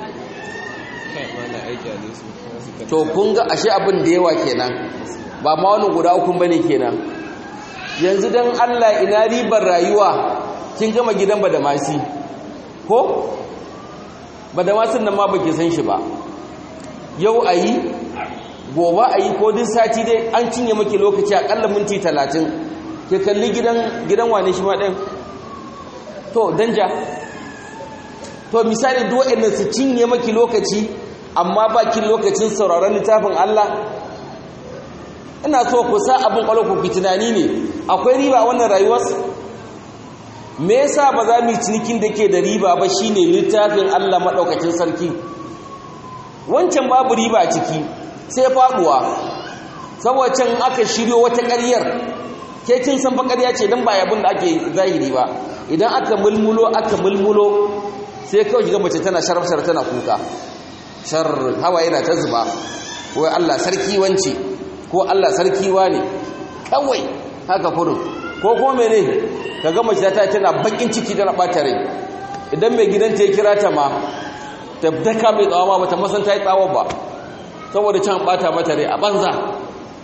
to kun ga ashe abin da yawa kenan ba ma wani guda ukun bane kenan yanzu dan Allah ina ribar rayuwa kin gama gidan badamasi ko badamasin nan ma baki san shi ba yau ayi gobe ayi ko din sati dai an cinye maki lokaci akalla minti 30 ke kalli gidan gidan wane shi ma din to danja to misali duk waɗannan su cinye maki lokaci amma bakin lokacin sauraron littafin Allah ina so ku sa abin kwalo ku tunani ne akwai riba a wannan rayuwar me yasa ba za mu yi cinikin da ke da riba ba shine littafin Allah madaukakin sarki wancan babu riba a ciki sai faduwa saboda can aka shiryo wata ƙaryar ke kin san fa ƙarya ce dan ba yabin da ake zahiri ba idan aka mulmulo aka mulmulo sai kawai ga mace tana sharafsar tana kuka shar hawa yana ta zuba wai Allah sarki wance ko Allah sarki wane kawai haka kurin ko kuma mene kaga mace ta tana bakin ciki tana bata rai idan mai gidanta ya kira ta ma ta daka mai tsawa ma bata masan ta yi tsawa ba saboda can bata mata rai a banza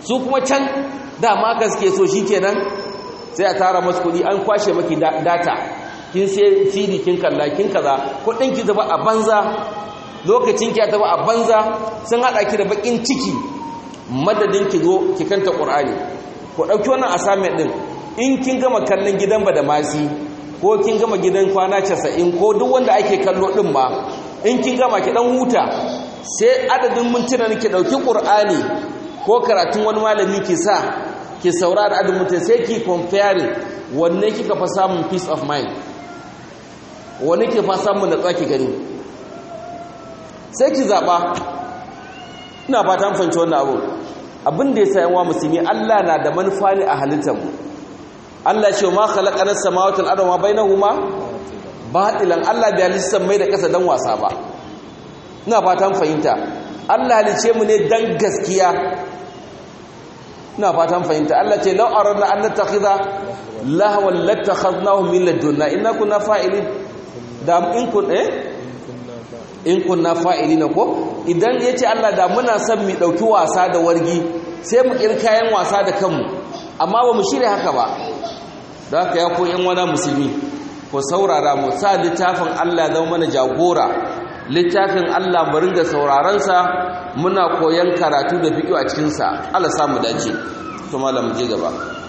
su kuma can dama ka suke so shikenan sai a tara masu kuɗi an kwashe maki data kin sai cd kin kalla kin kaza kuɗin ki zaba a banza lokacin ki ya zaba a banza sun haɗa ki da bakin ciki madadin ki zo ki kanta qur'ani ko ɗauki wannan assignment din in kin gama kallon gidan ba da masi ko kin gama gidan kwana 90 ko duk wanda ake kallo din ma in kin gama ki dan huta sai adadin mintuna ki dauki qur'ani ko karatun wani malami ki sa ki saurara adadin mintuna sai ki comparing wanne kika fa samun peace of mind wanne kika fa samun natsuwa ki gani sai ki zaba ina fata an fahimci wannan abu abin da yasa yan wa musulmi Allah na da manufa ne a halittar mu Allah ce ma khalaqanas samawati wal arda ma bainahuma batilan Allah bai halitta mai da kasa dan wasa ba ina fatan fahimta Allah halice mu ne dan gaskiya ina fatan fahimta Allah ce law aradna an nattakhidha lahwan latakhadnahu min ladunna inna kunna fa'ilin da in kun eh in kunna fa'ilina ko idan yace Allah da muna son mu dauki wasa da wargi sai mu kirkayen wasa da kanmu amma ba mu shirya haka ba da haka ya ko yan wani musulmi ko saurara mu sa littafin Allah zama mana jagora littafin Allah mu ringa sauraron sa muna koyan karatu da fiqh a cikin sa Allah samu dace to malam je gaba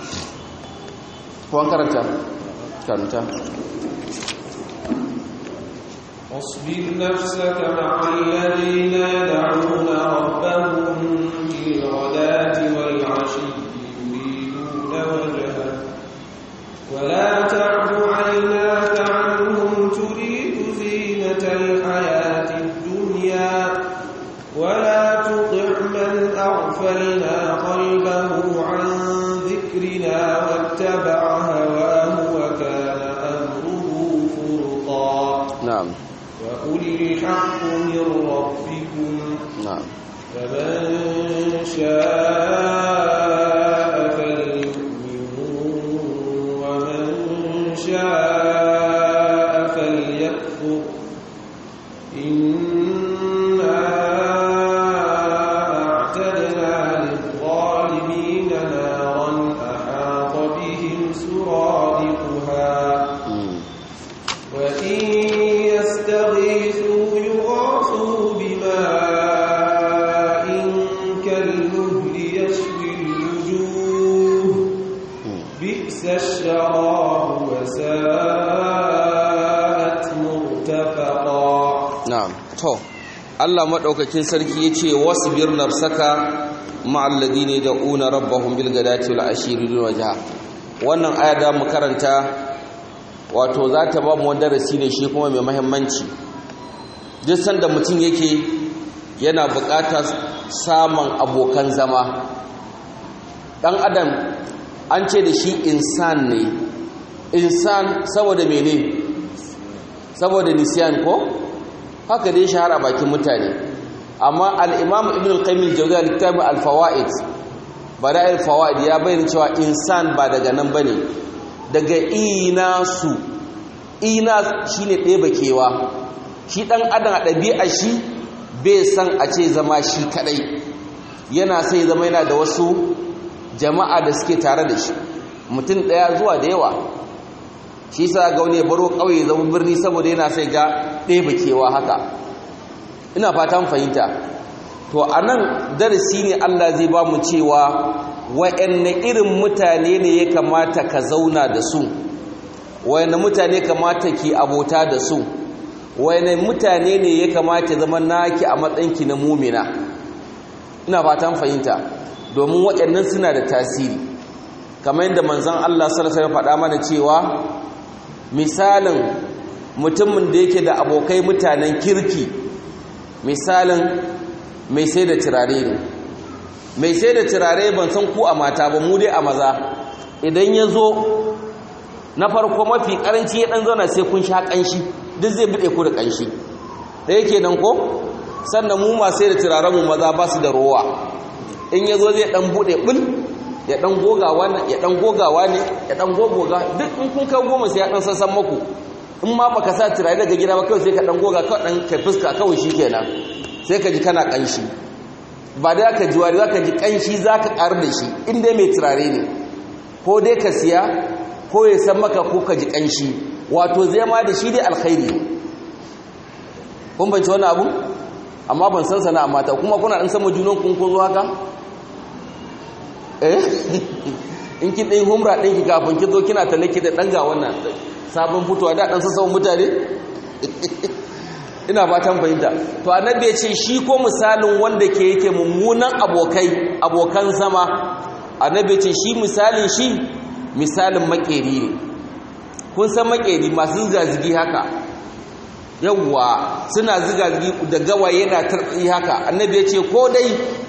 ko an karanta karanta واصبر نفسك مع الذين يدعون ربهم بالغداة والعشي يريدون وجهه ولا تعد عيناك عنهم تريد زينة الحياة الدنيا ولا تطع من أغفلنا قلبه عن ذكرنا واتبع هواه وكان أمره فرطا نعم وأولي الحق من ربكم نعم فمن شاء فليؤمن ومن شاء فليكفر إنا أعتدنا للظالمين نارا أحاط بهم سرادقها مم. وإن يستغيثوا يغاثوا بماء كالمهل يشوي الوجوه مم. بئس الشراب وساءت مرتفقا na'am to Allah madaukakin sarki yace wasbir nafsaka ma'al ladina da'una rabbahum bil ghadati wal ashiri dun wajha wannan aya da mu karanta wato za ta ba mu wani darasi ne shi kuma mai muhimmanci duk sanda mutum yake yana buƙatar samun abokan zama dan adam an ce da shi insan ne insan saboda mene saboda nisiyan ko haka dai shahara bakin mutane amma al-imam ibn al-qayyim al-jawziyya littafi al-fawaid bada'il fawaid ya bayyana cewa insan ba daga nan bane daga inasu inas shine ɗeba kewa shi dan adam a ɗabi'a shi bai san a ce zama shi kadai yana sai zama yana da wasu jama'a da suke tare da shi mutum ɗaya zuwa da yawa shi sa ga wani ya baro ƙauye zama birni saboda yana sai ga ɗaya kewa haka ina fatan fahimta to a nan darasi ne Allah zai ba mu cewa wa'anne irin mutane ne ya kamata ka zauna da su wa'anne mutane kamata ki abota da su wa'anne mutane ne ya kamata zama naki a matsayinki na mumina ina fatan fahimta domin waɗannan suna da tasiri kamar yadda manzon Allah sallallahu alaihi wasallam faɗa mana cewa misalin mutumin da yake da abokai mutanen kirki misalin mai sai da turare ne mai sai da turare ban san ku a mata ba mu dai a maza idan ya zo na farko mafi karanci ya dan zauna sai kun sha kanshi duk zai bude ku da kanshi da yake nan ko sannan mu ma sai da turaren mu maza ba su da rowa in ya zo zai dan bude bul ya dan gogawa ne ya dan gogawa ne ya dan gogoga duk in kun kai goma sai ya dan sassan maku in ma baka sa turare daga gida ba kawai sai ka dan goga kawai dan kai fuska kawai shikenan sai ka ji kana kanshi ba da ka ji wari za ka ji ƙanshi za ka ƙar da shi inda mai turare ne ko dai ka siya ko ya san maka ko ka ji ƙanshi wato zai ma da shi dai alkhairi kun banci wani abu amma ban san sana'a mata kuma kuna ɗan sama junan kun ko zo haka eh in kin ɗin humra ɗinki kafin ki zo kina talle ki da ɗan ga wannan sabon fitowa da ɗan sassan mutane ina fatan fahimta to annabi ya ce shi ko misalin wanda ke yake mummunan abokai abokan zama annabi ya ce shi misalin shi misalin makeri ne kun san makeri masu zigazigi haka yawwa suna zigazigi da gawaye yana tarbi haka annabi ya ce ko dai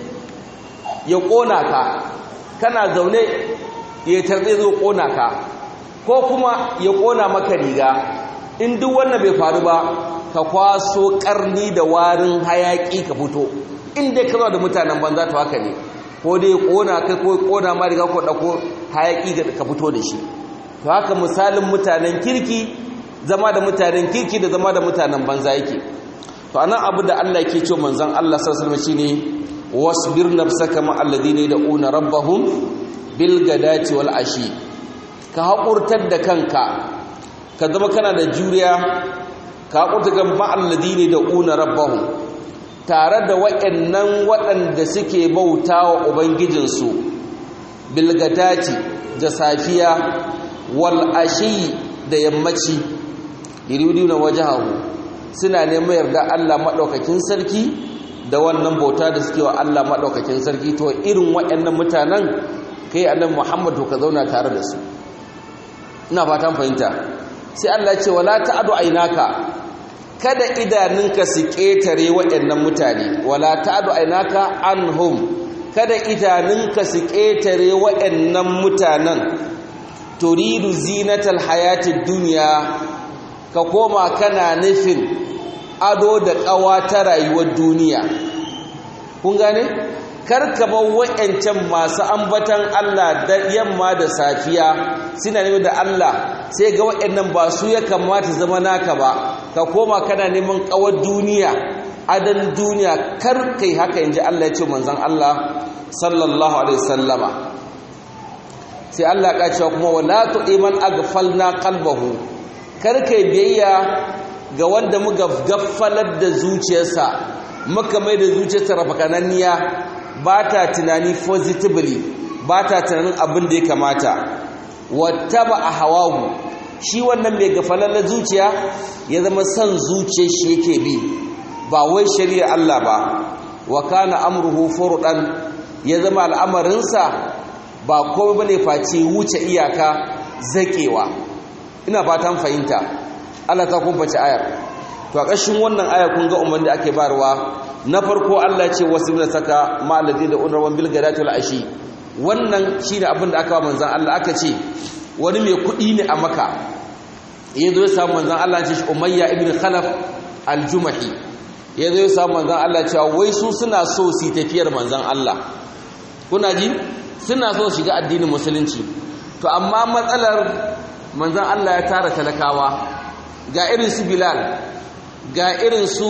ya kona ka kana zaune ya tarbe zo kona ka ko kuma ya kona maka riga in duk wannan bai faru ba ka kwaso karni da warin hayaki ka fito inda ka zo da mutanen banza to haka ne ko dai kona kai ko kona ma riga ko dako hayaki ka fito da shi to haka misalin mutanen kirki zama da mutanen kirki da zama da mutanen banza yake to anan abu da Allah yake cewa manzon Allah sallallahu alaihi wasallam shine wasbir nafsaka ma alladhina yad'una rabbahum bil gadati wal ashi ka haƙurtar da kanka ka zama kana da juriya ka haƙurta ga ma'alladini da una rabbahum tare da waɗannan waɗanda suke bauta wa ubangijinsu bilgadati da safiya wal ashi da yammaci yuridu wajahu suna neman yarda Allah maɗaukakin sarki da wannan bauta da suke wa Allah maɗaukakin sarki to irin waɗannan mutanen kai annabi Muhammad ka zauna tare da su ina fatan fahimta sai Allah ce wala ta'adu ainaka kada idanunka su ketare waɗannan mutane wala ta'adu ainaka anhum kada idanunka su ketare waɗannan mutanen turidu zinatal hayatid dunya ka koma kana nufin ado da ƙawa ta rayuwar duniya kun gane karkaba wa'yancan masu ambatan Allah da yamma da safiya suna neman da Allah sai ga wa'yannan ba su ya kamata zama naka ba ka koma kana neman kawar duniya adan duniya kar kai haka inji Allah ya ce manzon Allah sallallahu alaihi wasallama sai Allah ya cewa kuma wala tu'iman aghfalna qalbahu kar kai biyayya ga wanda muka gaffalar da zuciyarsa muka mai da zuciyarsa rafakananniya ba ta tunani positively ba ta tunanin abin da ya kamata wata ba a hawagu shi wannan mai gafalar zuciya ya zama son zuciyar shi yake bi ba wai shari'ar Allah ba wa kana amruhu furdan ya zama al'amarinsa ba komai bane face wuce iyaka zakewa ina fatan fahimta Allah ta kumfaci ayar to a ƙashin wannan aya kun ga umarni ake barwa na farko Allah ce wasu da saka ma'alazi da unarwan bilgadatul ashi wannan shine abin da aka wa manzan Allah aka ce wani mai kuɗi ne a maka ya zo ya samu manzan Allah ce shi umayya ibn khalaf aljumahi ya zo ya samu manzan Allah cewa wai su suna so su tafiyar manzan Allah kuna ji suna so shiga addinin musulunci to amma matsalar manzan Allah ya tara talakawa ga irin su bilal ga irin su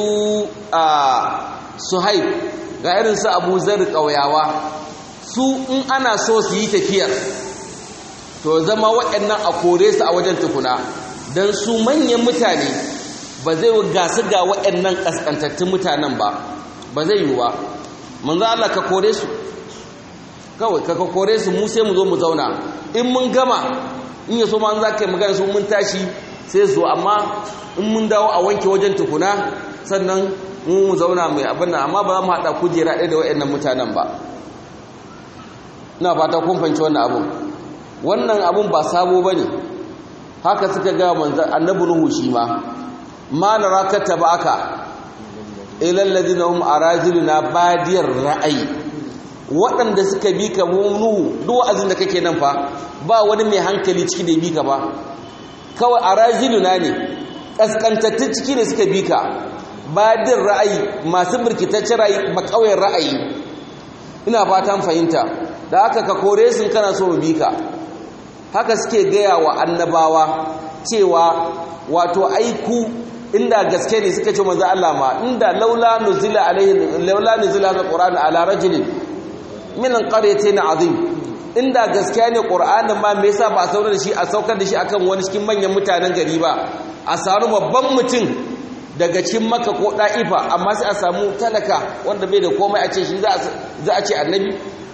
suhaib ga irin su abu zar ƙauyawa su in ana so su yi tafiyar to zama waɗannan a kore su a wajen tukuna don su manyan mutane ba zai gasu ga waɗannan ƙasƙantattun mutanen ba ba zai yi ba manzo Allah ka kore su kawai ka kore su mu sai mu zo mu zauna in mun gama in yaso ma za ka yi magana su mun tashi sai zo amma in mun dawo a wanke wajen tukuna sannan mu mu zauna mai abin nan amma ba za mu haɗa kujera ɗaya da waɗannan mutanen ba ina fata kun fahimci wannan abun wannan abun ba sabo ba ne haka suka ga manzan annabi nuhu shi ma ma na rakata ba aka ilal ladina hum arajiluna badiyar ra'ayi waɗanda suka bi ka nuhu duk wa'azin da kake nan fa ba wani mai hankali ciki da bi ka ba kawai arajiluna ne kaskantattun ciki ne suka bi ka badin ra'ayi masu birkitaccen ra'ayi makauyen ra'ayi ina fatan fahimta da haka ka kore sun kana so mu bi ka haka suke gaya wa annabawa cewa wato aiku inda gaske ne suka ce manzo Allah ma inda laula nuzila alaihi laula nuzila alquran ala rajulin min alqaryatayn azim inda gaskiya ne qur'anin ma me yasa ba a saukar da shi a saukar da shi akan wani cikin manyan mutanen gari ba a samu babban mutum daga cikin maka ko da'ifa amma sai a samu talaka wanda bai da komai a ce shi za a ce annabi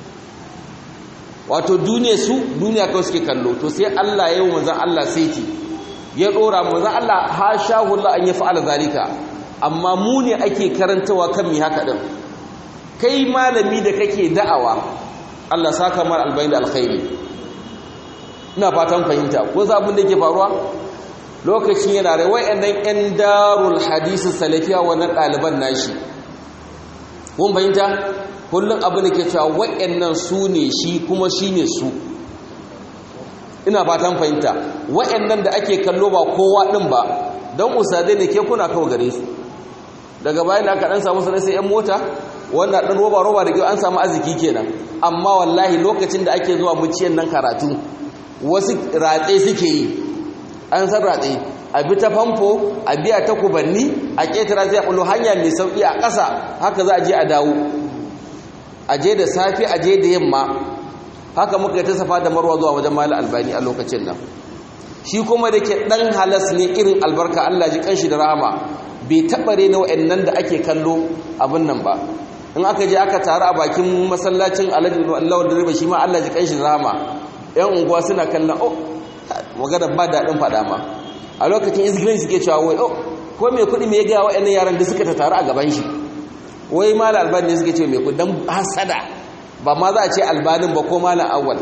wato duniya su duniya kawai suke kallo to sai Allah ya yi manzon Allah saiti ya dora manzon Allah ha shahu Allah an yafa'ala zalika amma mu ne ake karantawa kan mi haka din kai malami da kake da'awa Allah saka mar albayin da alkhairi ina fatan fahimta ko za abin da yake faruwa lokacin yana rai wayannan yan darul hadisi salafiya wannan ɗaliban nashi kun fahimta kullum abin da ke cewa wayannan su ne shi kuma shi ne su ina fatan fahimta wayannan da ake kallo ba kowa ɗin ba don usadai ne ke kuna kawo gare su daga bayan da aka ɗan samu sanar sai 'yan mota wanda ɗan roba-roba da kyau an samu arziki kenan amma wallahi lokacin da ake zuwa muciyan nan karatu wasu ratse suke yi an san ratse a bi ta famfo a biya ta kubanni a ƙetara zai ɓullo hanya mai sauƙi a ƙasa haka za a je a dawo a je da safe a je da yamma haka muka yi ta safa da marwa zuwa wajen mali albani a lokacin nan shi kuma da ke ɗan halas ne irin albarka allah ji kanshi da rahama bai taɓare na wa'annan da ake kallo abin nan ba in aka je aka taru a bakin masallacin alhaji Allah da riba shi ma Allah ji kanshi rama yan unguwa suna kallon oh magana ba daɗin faɗa ma a lokacin izgirin suke cewa wai oh ko mai kuɗi mai gaya wa'annan yaran da suka taru a gaban shi wai mala albani ne suke ce mai kuɗi dan hasada ba ma za a ce albanin ba ko mala awwal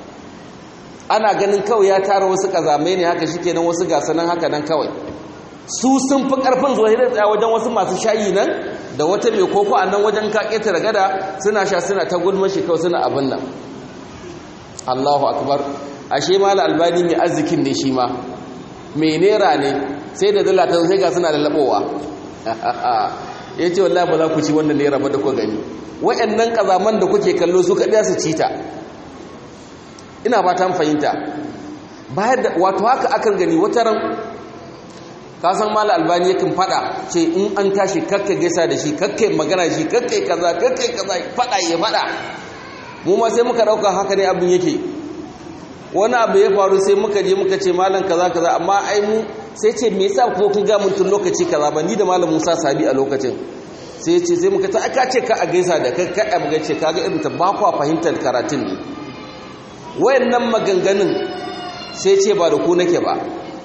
ana ganin kawai ya tara wasu kazamai ne haka shikenan wasu gasanan haka nan kawai su sun fi ƙarfin zuwa hidar tsaya wajen wasu masu shayi nan da wata mai koko a nan wajen ka ƙetare gada suna sha suna ta gulma shi kawai suna abin nan allahu akbar ashe ma albani mai arzikin ne shi ma mai nera ne sai da dala ta sai ga suna da laɓowa ya ce wallahi ba za ku ci wannan nera ba da ku gani wa'annan ƙazaman da kuke kallo su kaɗa su ci ta ina ba ta fahimta bayan da wato haka akan gani wata ran ka san mala albani yakan fada ce in an tashi kakka gaisa da shi kakkai magana shi kakkai kaza kakkai kaza fada ya fada mu ma sai muka dauka haka ne abin yake wani abu ya faru sai muka je muka ce malam kaza kaza amma ai mu sai ce me yasa ko kun ga mun tun lokaci kaza ba ni da malam Musa Sabi a lokacin sai ce sai muka ta aka ce ka a gaisa da kai kai mu ce kaga irin ta ba kwa fahimtar karatun ne wayannan maganganun sai ce ba da ku nake ba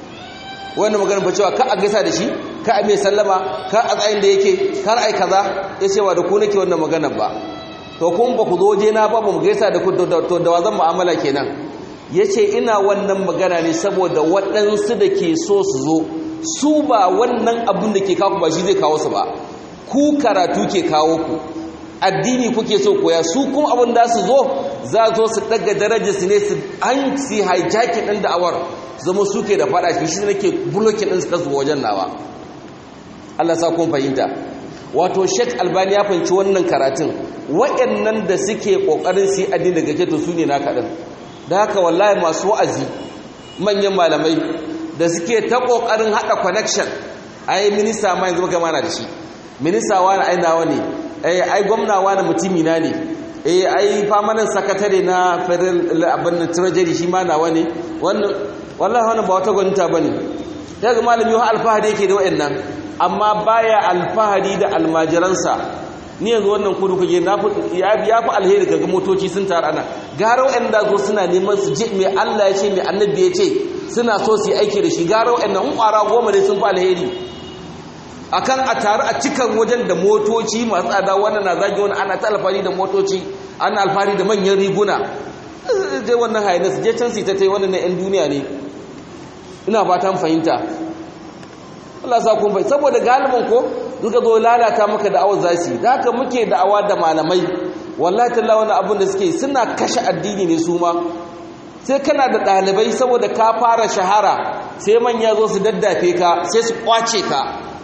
wannan maganin ba cewa ka a gaisa da shi ka a mai sallama ka a tsayin da yake kar ai kaza ya ce ba da ku nake wannan maganar ba to kun ba ku zo je na ba mu gaisa da ku to da wazan mu'amala kenan ya ce ina wannan magana ne saboda waɗansu da ke so su zo su ba wannan abin da ke kawo ba shi zai kawo su ba ku karatu ke kawo ku addini kuke so koya su kuma abin da su zo za zo su daga darajar su ne su an si hijacking ɗin da'awar zama suke da fada shi shi nake bulokin ɗin suka zuwa wajen nawa Allah sa kun fahimta wato Sheikh Albani ya fahimci wannan karatun waɗannan da suke kokarin su yi addini daga keto su ne na kaɗan da haka wallahi masu wa'azi manyan malamai da suke ta kokarin haɗa connection ai minista ma yanzu gama na da shi minista wani ai nawa ne ai gwamna wani mutumi na ne eh ai famanin sakatare na federal abin treasury shi ma nawa ne wannan wallahi wannan ba wata gwaninta bane daga malami wa alfahari yake da wayannan amma baya alfahari da almajiransa ni yanzu wannan kudu kuje na ya fi alheri kaga motoci sun taru ana gara wayanda zo suna neman su je mai Allah ya ce mai annabi ya ce suna so su yi aiki da shi gara wayannan in kwara goma ne sun fi alheri akan a taru a cikan wajen da motoci masu tsada wannan na zagi wani ana ta alfahari da motoci ana alfahari da manyan riguna je wannan hayanis je can su ta ta yi wannan na 'yan duniya ne ina fatan fahimta Allah sa kun bai saboda galibin ko duka zo lalata maka da'awar zasi da haka muke da'awa da malamai wallahi talla wani abin da suke suna kashe addini ne su ma sai kana da ɗalibai saboda ka fara shahara sai manya zo su daddafe ka sai su kwace ka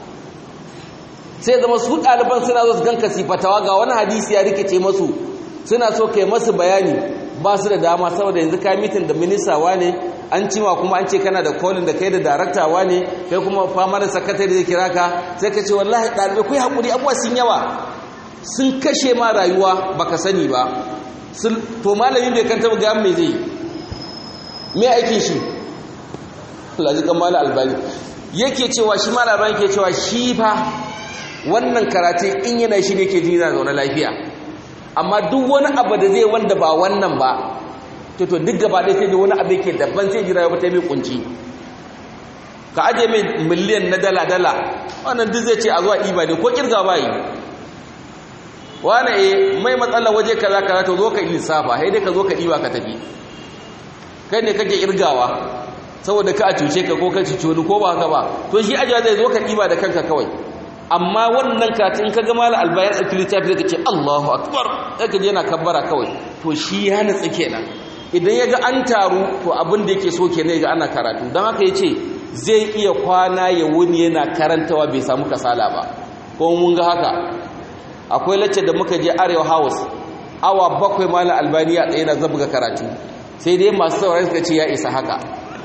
sai zama su ɗaliban suna zo su ganka sifatawa ga wani hadisi ya rikice masu suna so kai masu bayani ba su da dama saboda yanzu ka mitin da ministawa ne an cima kuma an ce kana da kolin da kai da daraktawa ne kai kuma fama da sakatare zai kira ka sai ka ce wallahi ɗalibai ku yi haƙuri abuwa sun yawa sun kashe ma rayuwa baka sani ba to malamin bai kanta ga me zai me aikin shi laji kan mala albani yake cewa shi mala albani ke cewa shi fa wannan karatun in yana shi ne ke jini na zaune lafiya amma duk wani abu da zai wanda ba wannan ba to to duk gaba ɗaya sai da wani abu yake daban sai jira ya fita mai kunci ka aje mai miliyan na dala dala wannan duk zai ce a zuwa ɗiba ne ko kirga ba yi wani e mai matsala waje kaza kaza to zo ka lissafa sai dai ka zo ka ɗiba ka tafi kai ne kake irgawa saboda ka a cuce ka ko ka cuce wani ko ba haka ba to shi ajiya zai zo ka ɗiba da kanka kawai amma wannan katin ka gama la albayar ɗauki littafi zai ka ce Allahu akbar sai ka je yana kabbara kawai to shi ya nutsi kenan idan ya ga an taru to abin da yake so kenan ga ana karatu don haka ya ce zai iya kwana ya wuni yana karantawa bai samu kasala ba ko mun ga haka akwai lacce da muka je arewa house awa bakwai malam albaniya tsaye na zabga karatu sai dai masu saurari suka ce ya isa haka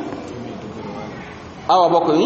awa bakwai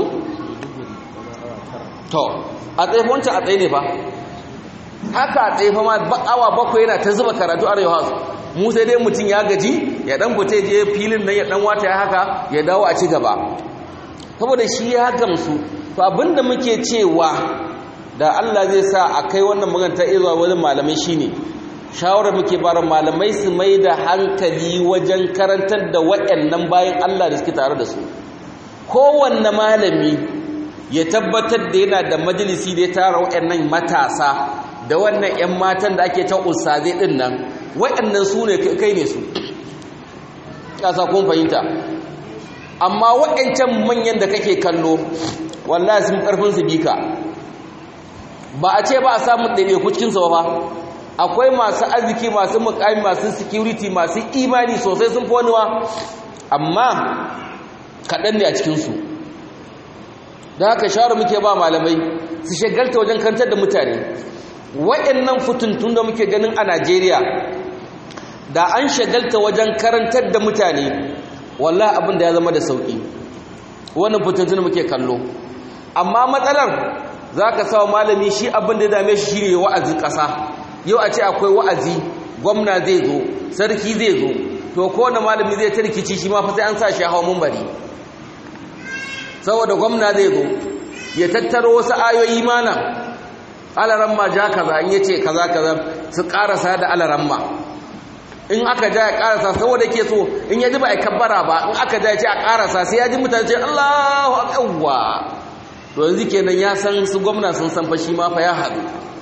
to a tsaye wancan a tsaye ne ba haka a tsaye ma awa bakwai yana ta zuba karatu arewa house mu sai dai mutum ya gaji ya dan fita je filin nan ya dan wata ya haka ya dawo a ci gaba saboda shi ya gamsu to abinda muke cewa da Allah zai sa a kai wannan maganta izuwa wani malamai shine shawarar muke bara malamai su mai da hankali wajen karantar da waɗannan bayan Allah da suke tare da su kowanne malami ya tabbatar da yana da majalisi da ya tara waɗannan matasa da wannan 'yan matan da ake ta ustazai ɗin nan waɗannan su ne kai ne su ƙasa kun fahimta amma waɗancan manyan da kake kallo wallahi sun ƙarfin su bika ba a ce ba a samun ɗaiɗaiku cikinsu ba akwai masu arziki masu mukami masu security masu imani sosai sun fi waniwa amma kaɗan ne a cikinsu da haka shawarar muke ba malamai su shagalta wajen kantar da mutane waɗannan fituntun da muke ganin a najeriya da an shagalta wajen karantar da mutane wallah abin da ya zama da sauƙi wannan fituntun muke kallo amma matsalar za ka sawa malami shi abin da dame shi shine wa'azi ƙasa yau a ce akwai wa'azi gwamna zai zo sarki zai zo to kowane malami zai ta rikici shi ma fa sai an sa shi hawa mumbari saboda gwamna zai zo ya tattaro wasu ayoyi mana alaramma ja kaza in yace kaza kaza su karasa da alaramma in aka ja ya karasa saboda ke so in ya ji ba a kabbara ba in aka ja ya ce a karasa sai ya ji mutane ce Allahu akbar to yanzu kenan ya san su gwamna sun san fa shi ma fa ya haɗu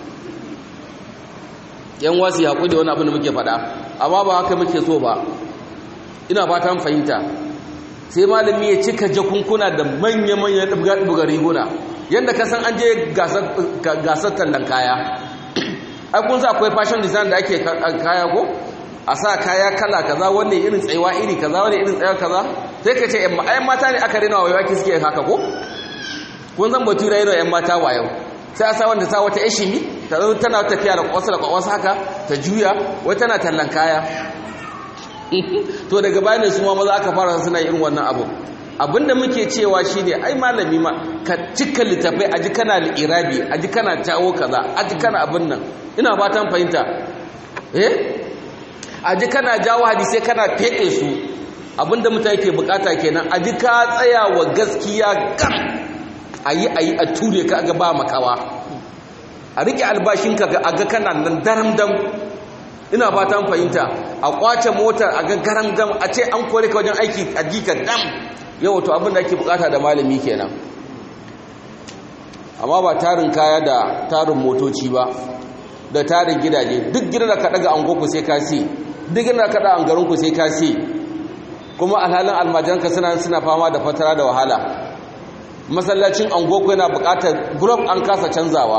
yan wasu ya haƙuri wani abin da muke faɗa amma ba haka muke so ba ina fatan fahimta sai malami ya cika jakunkuna da manya-manya ɗubga riguna yadda ka san an je gasar tallan kaya ai kun sa akwai fashion design da ake kaya ko a sa kaya kala kaza wanne irin tsayuwa iri kaza wanne irin tsayuwa kaza sai ka ce ai mata ne aka rena wa waki suke haka ko kun zan batu rayu da 'yan mata wayo sai a sa wanda ta wata ishimi ta zo tana tafiya da kwasu da kwasu haka ta juya wai tana tallan kaya to daga bayan su ma maza aka fara suna irin wannan abu abinda muke cewa shine ai malami ma ka cika littafai aji kana li'irabi aji kana jawo kaza aji kana abin nan ina fatan fahimta eh aji kana jawo hadisai kana fede su abinda mutane ke bukata kenan aji ka tsaya wa gaskiya gam ayi ayi a ture ka ga ba makawa a rike albashinka ga aga kana nan daram dam ina fatan fahimta a kwace motar a ga garam dam a ce an kore ka wajen aiki a jika dam yau to abin da ake bukata da malami kenan amma ba tarin kaya da tarin motoci ba da tarin gidaje duk gidan da ka daga angoku sai ka si duk gidan da ka daga angarinku sai ka si kuma alhalin almajiranka suna suna fama da fatara da wahala masallacin angoku yana bukatar group an kasa canzawa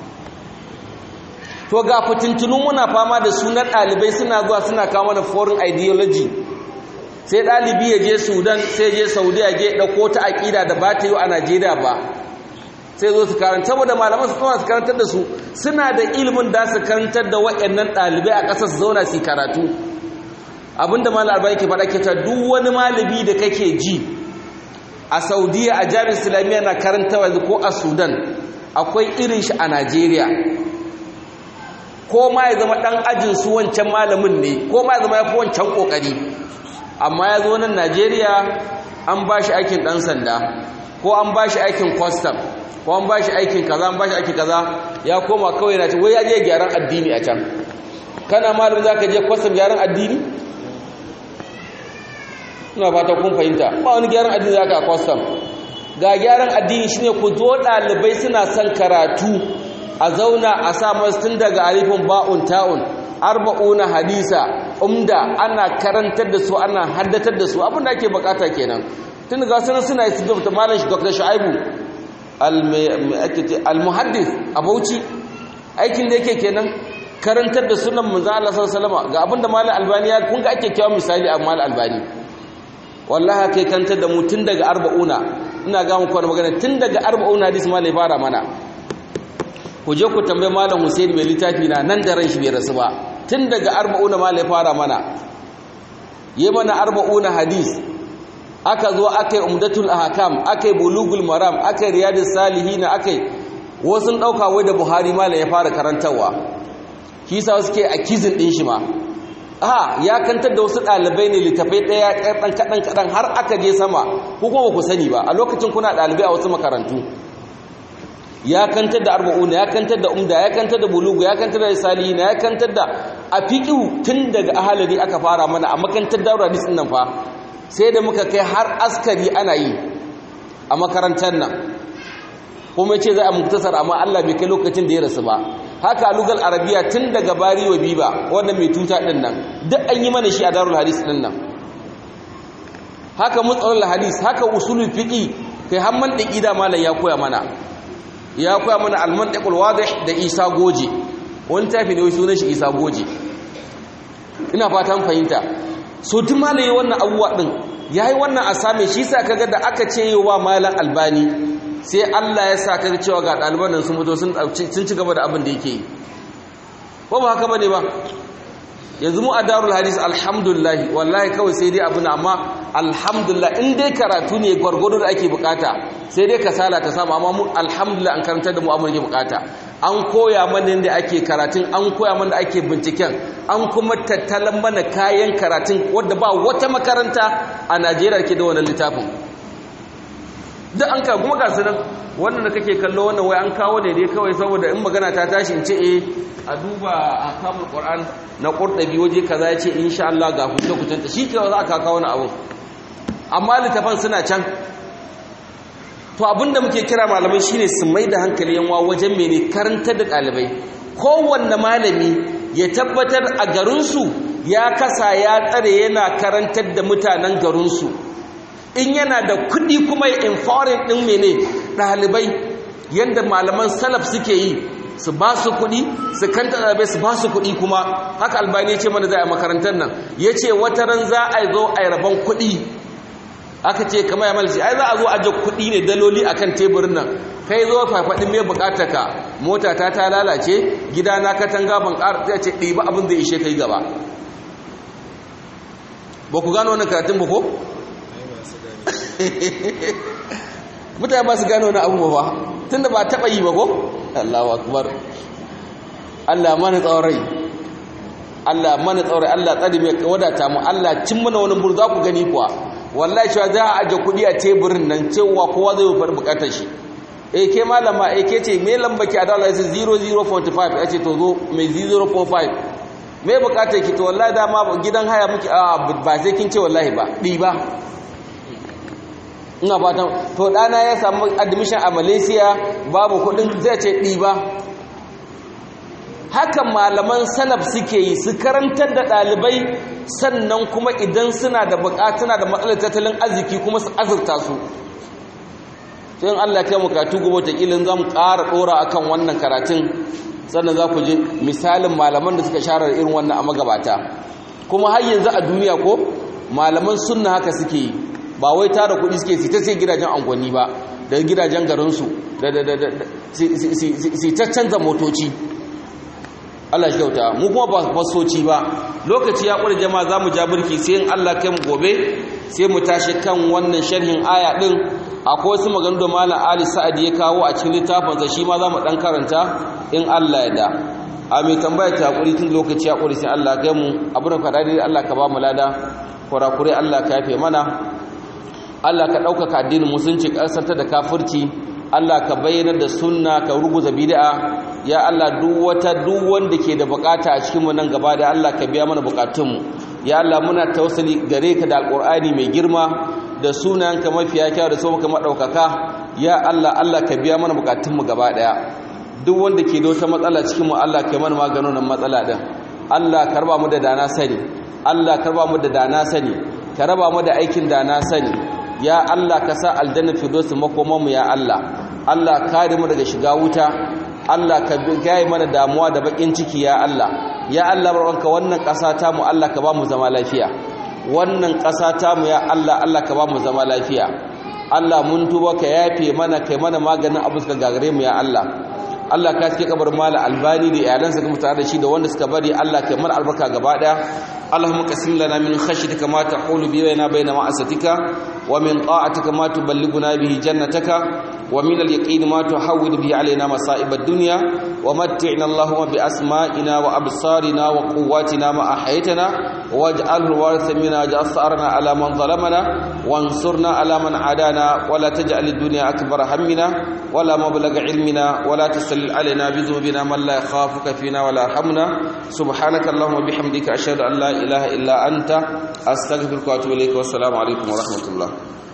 to ga fitintunun muna fama da sunan ɗalibai suna zuwa suna kawo mana foreign ideology sai ɗalibi ya je sudan sai je saudiya je ɗauko ta aƙida da ba ta yi a najeriya ba sai zo su karanta saboda malaman su kuma su karantar da su suna da ilimin da su karantar da waɗannan ɗalibai a ƙasar su zauna su karatu abinda malam albani ke faɗa ke ta duk wani malami da kake ji a saudiya a jami'ar islamiyya na karanta yanzu ko a sudan akwai irin shi a najeriya ko ma ya zama ɗan ajin su wancan malamin ne ko ma ya zama ya fi wancan ƙoƙari amma ya zo nan najeriya an ba shi aikin ɗan sanda ko an ba shi aikin kwastam ko an ba shi aikin kaza an ba shi aikin kaza ya koma kawai na ce wai ya je gyaran addini a can kana malamin za ka je kwastam gyaran addini ina fata kun fahimta ba wani gyaran addini za ka kwastam ga gyaran addini shine ku zo ɗalibai suna son karatu a zauna a sa masu tun daga alifin ba'un ta'un arba'una hadisa umda ana karantar da su ana haddatar da su abin da ake bukata kenan tun ga sanar suna yi su malam shi dr shu'aibu al-muhaddis a bauchi aikin da yake kenan karantar da sunan manzo Allah sallallahu alaihi ga abinda malam albani ya kun ga ake kiyawa misali a malam albani wallahi kai kantar da mu tun daga arba'una ina ga muku wani magana tun daga arba'una hadis malam ya fara mana ku je ku tambaye malam Hussein mai littafi na nan da ran shi bai rasu ba tun daga arba'una malam ya fara mana yi mana arba'una hadis aka zo aka yi umdatul ahkam aka yi bulugul maram aka yi riyadus salihin aka yi wasu ɗauka wai da buhari malam ya fara karantarwa shi sa suke a kizin ɗin shi ma a ya kantar da wasu ɗalibai ne littafai ɗaya kaɗan kaɗan kaɗan har aka je sama ko kuma ku sani ba a lokacin kuna ɗalibai a wasu makarantu ya kantar da arba'una ya kantar da umda ya kantar da bulugu ya kantar da salihina ya kantar da a fiƙiu tun daga ahalari aka fara mana a makantar da hadis ɗin nan fa sai da muka kai har askari ana yi a makarantar nan kuma ce za a muktasar amma Allah bai kai lokacin da ya rasu ba haka lugal arabiya tun daga bari wa biba wannan mai tuta din nan duk an yi mana shi a darul hadis din nan haka mutsalul hadis haka usulul fiqi kai har mantiki da malam ya koya mana ya koya mana al-mantiqul wadih da Isa Goje wani tafi ne sunan shi Isa Goje ina fatan fahimta so duk malaye wannan abubuwa din yayi wannan asame shi sa kaga da aka ce wa malam albani sai Allah ya sa kaga cewa ga ɗaliban nan sun mutu sun ci gaba da abin da yake yi ko ba haka bane ba yanzu mu a darul hadis alhamdulillah wallahi kawai sai dai abin amma alhamdulillah in dai karatu ne gwargwado da ake bukata sai dai kasala ta samu amma mu alhamdulillah an karantar da mu abin da bukata an koya mana yadda ake karatun an koya mana da ake binciken an kuma tattalan mana kayan karatun wadda ba wata makaranta a Najeriya ke da wannan littafin duk an ka kuma ga su nan wannan da kake kallo wannan wai an kawo ne dai kawai saboda in magana ta tashi in ce eh a duba a kamul qur'an na qurdabi waje kaza yace insha Allah ga hukunta hukunta shi ke za ka kawo wani abu amma littafan suna can to abinda muke kira malamai shine su mai da hankali yanwa wajen mene karantar da ɗalibai kowanne malami ya tabbatar a garinsu ya kasa ya tsare yana karantar da mutanen garinsu in yana da kuɗi kuma ya empowering ɗin mene ɗalibai yadda malaman salaf suke yi su ba su kuɗi su kanta ɗalibai su ba su kuɗi kuma haka albani ya ce mana za a makarantar nan ya ce wata ran za a zo a yi rabon kuɗi aka ce kama ya malci ai za a zo aje kuɗi ne daloli akan teburin nan kai zo fafaɗin mai buƙatar ka mota ta ta lalace gida na katanga ban ƙara zai ce ɗiba abin da ishe kai gaba ba ku gano wannan karatun ba ko? mutane ba su gano wani abu ba tun da ba taɓa yi ba ko? Allahu akbar Allah mana tsawon rai Allah mana tsawon rai Allah tsari mai wadata mu Allah cin mana wani buru za ku gani kuwa wallahi cewa za a aje kuɗi a teburin nan cewa kowa zai fara bukatar shi eh ke malama eh ke ce me lamba ki a dala yace 0045 yace to zo mai 045 me bukatar ki to wallahi dama gidan haya muke a ba sai kin ce wallahi ba ɗi ba ina fatan to dana ya samu admission a Malaysia babu kudin zai ce ɗiba haka malaman salaf suke yi su karantar da ɗalibai sannan kuma idan suna da bukatuna da matsalar tattalin arziki kuma su azurta su sai Allah kai mu katu gobe ta kilin zamu ƙara ɗora akan wannan karatun sannan za ku ji misalin malaman da suka share irin wannan a magabata kuma har yanzu a duniya ko malaman sunna haka suke yi ba wai tara kuɗi suke su ta sai gidajen angwani ba da gidajen garinsu da da da da su ta canza motoci Allah shi kyauta mu kuma ba fasoci ba lokaci ya ƙure jama'a za mu ja birki sai in Allah kai mu gobe sai mu tashi kan wannan sharhin aya din akwai wasu maganganu da malam Ali Sa'ad ya kawo a cikin littafinsa shi ma za mu dan karanta in Allah ya da a mai tambaya ta hakuri tun lokaci ya ƙure sai Allah kai mu abin da faɗa dai Allah ka ba mu lada kurakurai Allah ka yafe mana Allah ka ɗaukaka addinin musulunci ƙasar da kafirci Allah ka bayyana da sunna ka ruguza bid'a ya Allah duk wata duk wanda ke da bukata a cikin mu nan gaba da Allah ka biya mana bukatunmu ya Allah muna tawassuli gare ka da alqur'ani mai girma da sunanka mafiya kyau da sauka madaukaka ya Allah Allah ka biya mana bukatunmu gaba daya duk wanda ke da wata matsala cikin mu Allah ka mana maganin wannan matsala din Allah ka raba mu da dana sani Allah ka raba mu da dana sani ka raba mu da aikin dana sani ya Allah ka sa aljanna firdaus makoman mu ya Allah Allah kare mu daga shiga wuta Allah ka gaye mana damuwa da bakin ciki ya Allah ya Allah barwanka wannan ƙasa ta mu Allah ka ba mu zama lafiya wannan ƙasa ta mu ya Allah Allah ka ba mu zama lafiya Allah mun tuba ka yafe mana kai mana maganin abu suka gagare mu ya Allah Allah ka cike kabar mala albani da iyalansa kuma tare da shi da wanda suka bari Allah kai mana albarka gaba daya اللهم قسم لنا من خشيتك ما تحول بيننا بين معصيتك ومن طاعتك ما تبلغنا به جنتك ومن اليقين ما تحول به علينا مصائب الدنيا ومتعنا اللهم بأسمائنا وأبصارنا وقواتنا ما أحيتنا واجعله الوارث منا واجعل ثأرنا على من ظلمنا وانصرنا على من عادانا ولا تجعل الدنيا أكبر همنا ولا مبلغ علمنا ولا تسلل علينا بذنوبنا من لا يخافك فينا ولا يرحمنا سبحانك اللهم وبحمدك أشهد أن لا إله إلا أنت أستغفرك وأتوب إليك والسلام عليكم ورحمة الله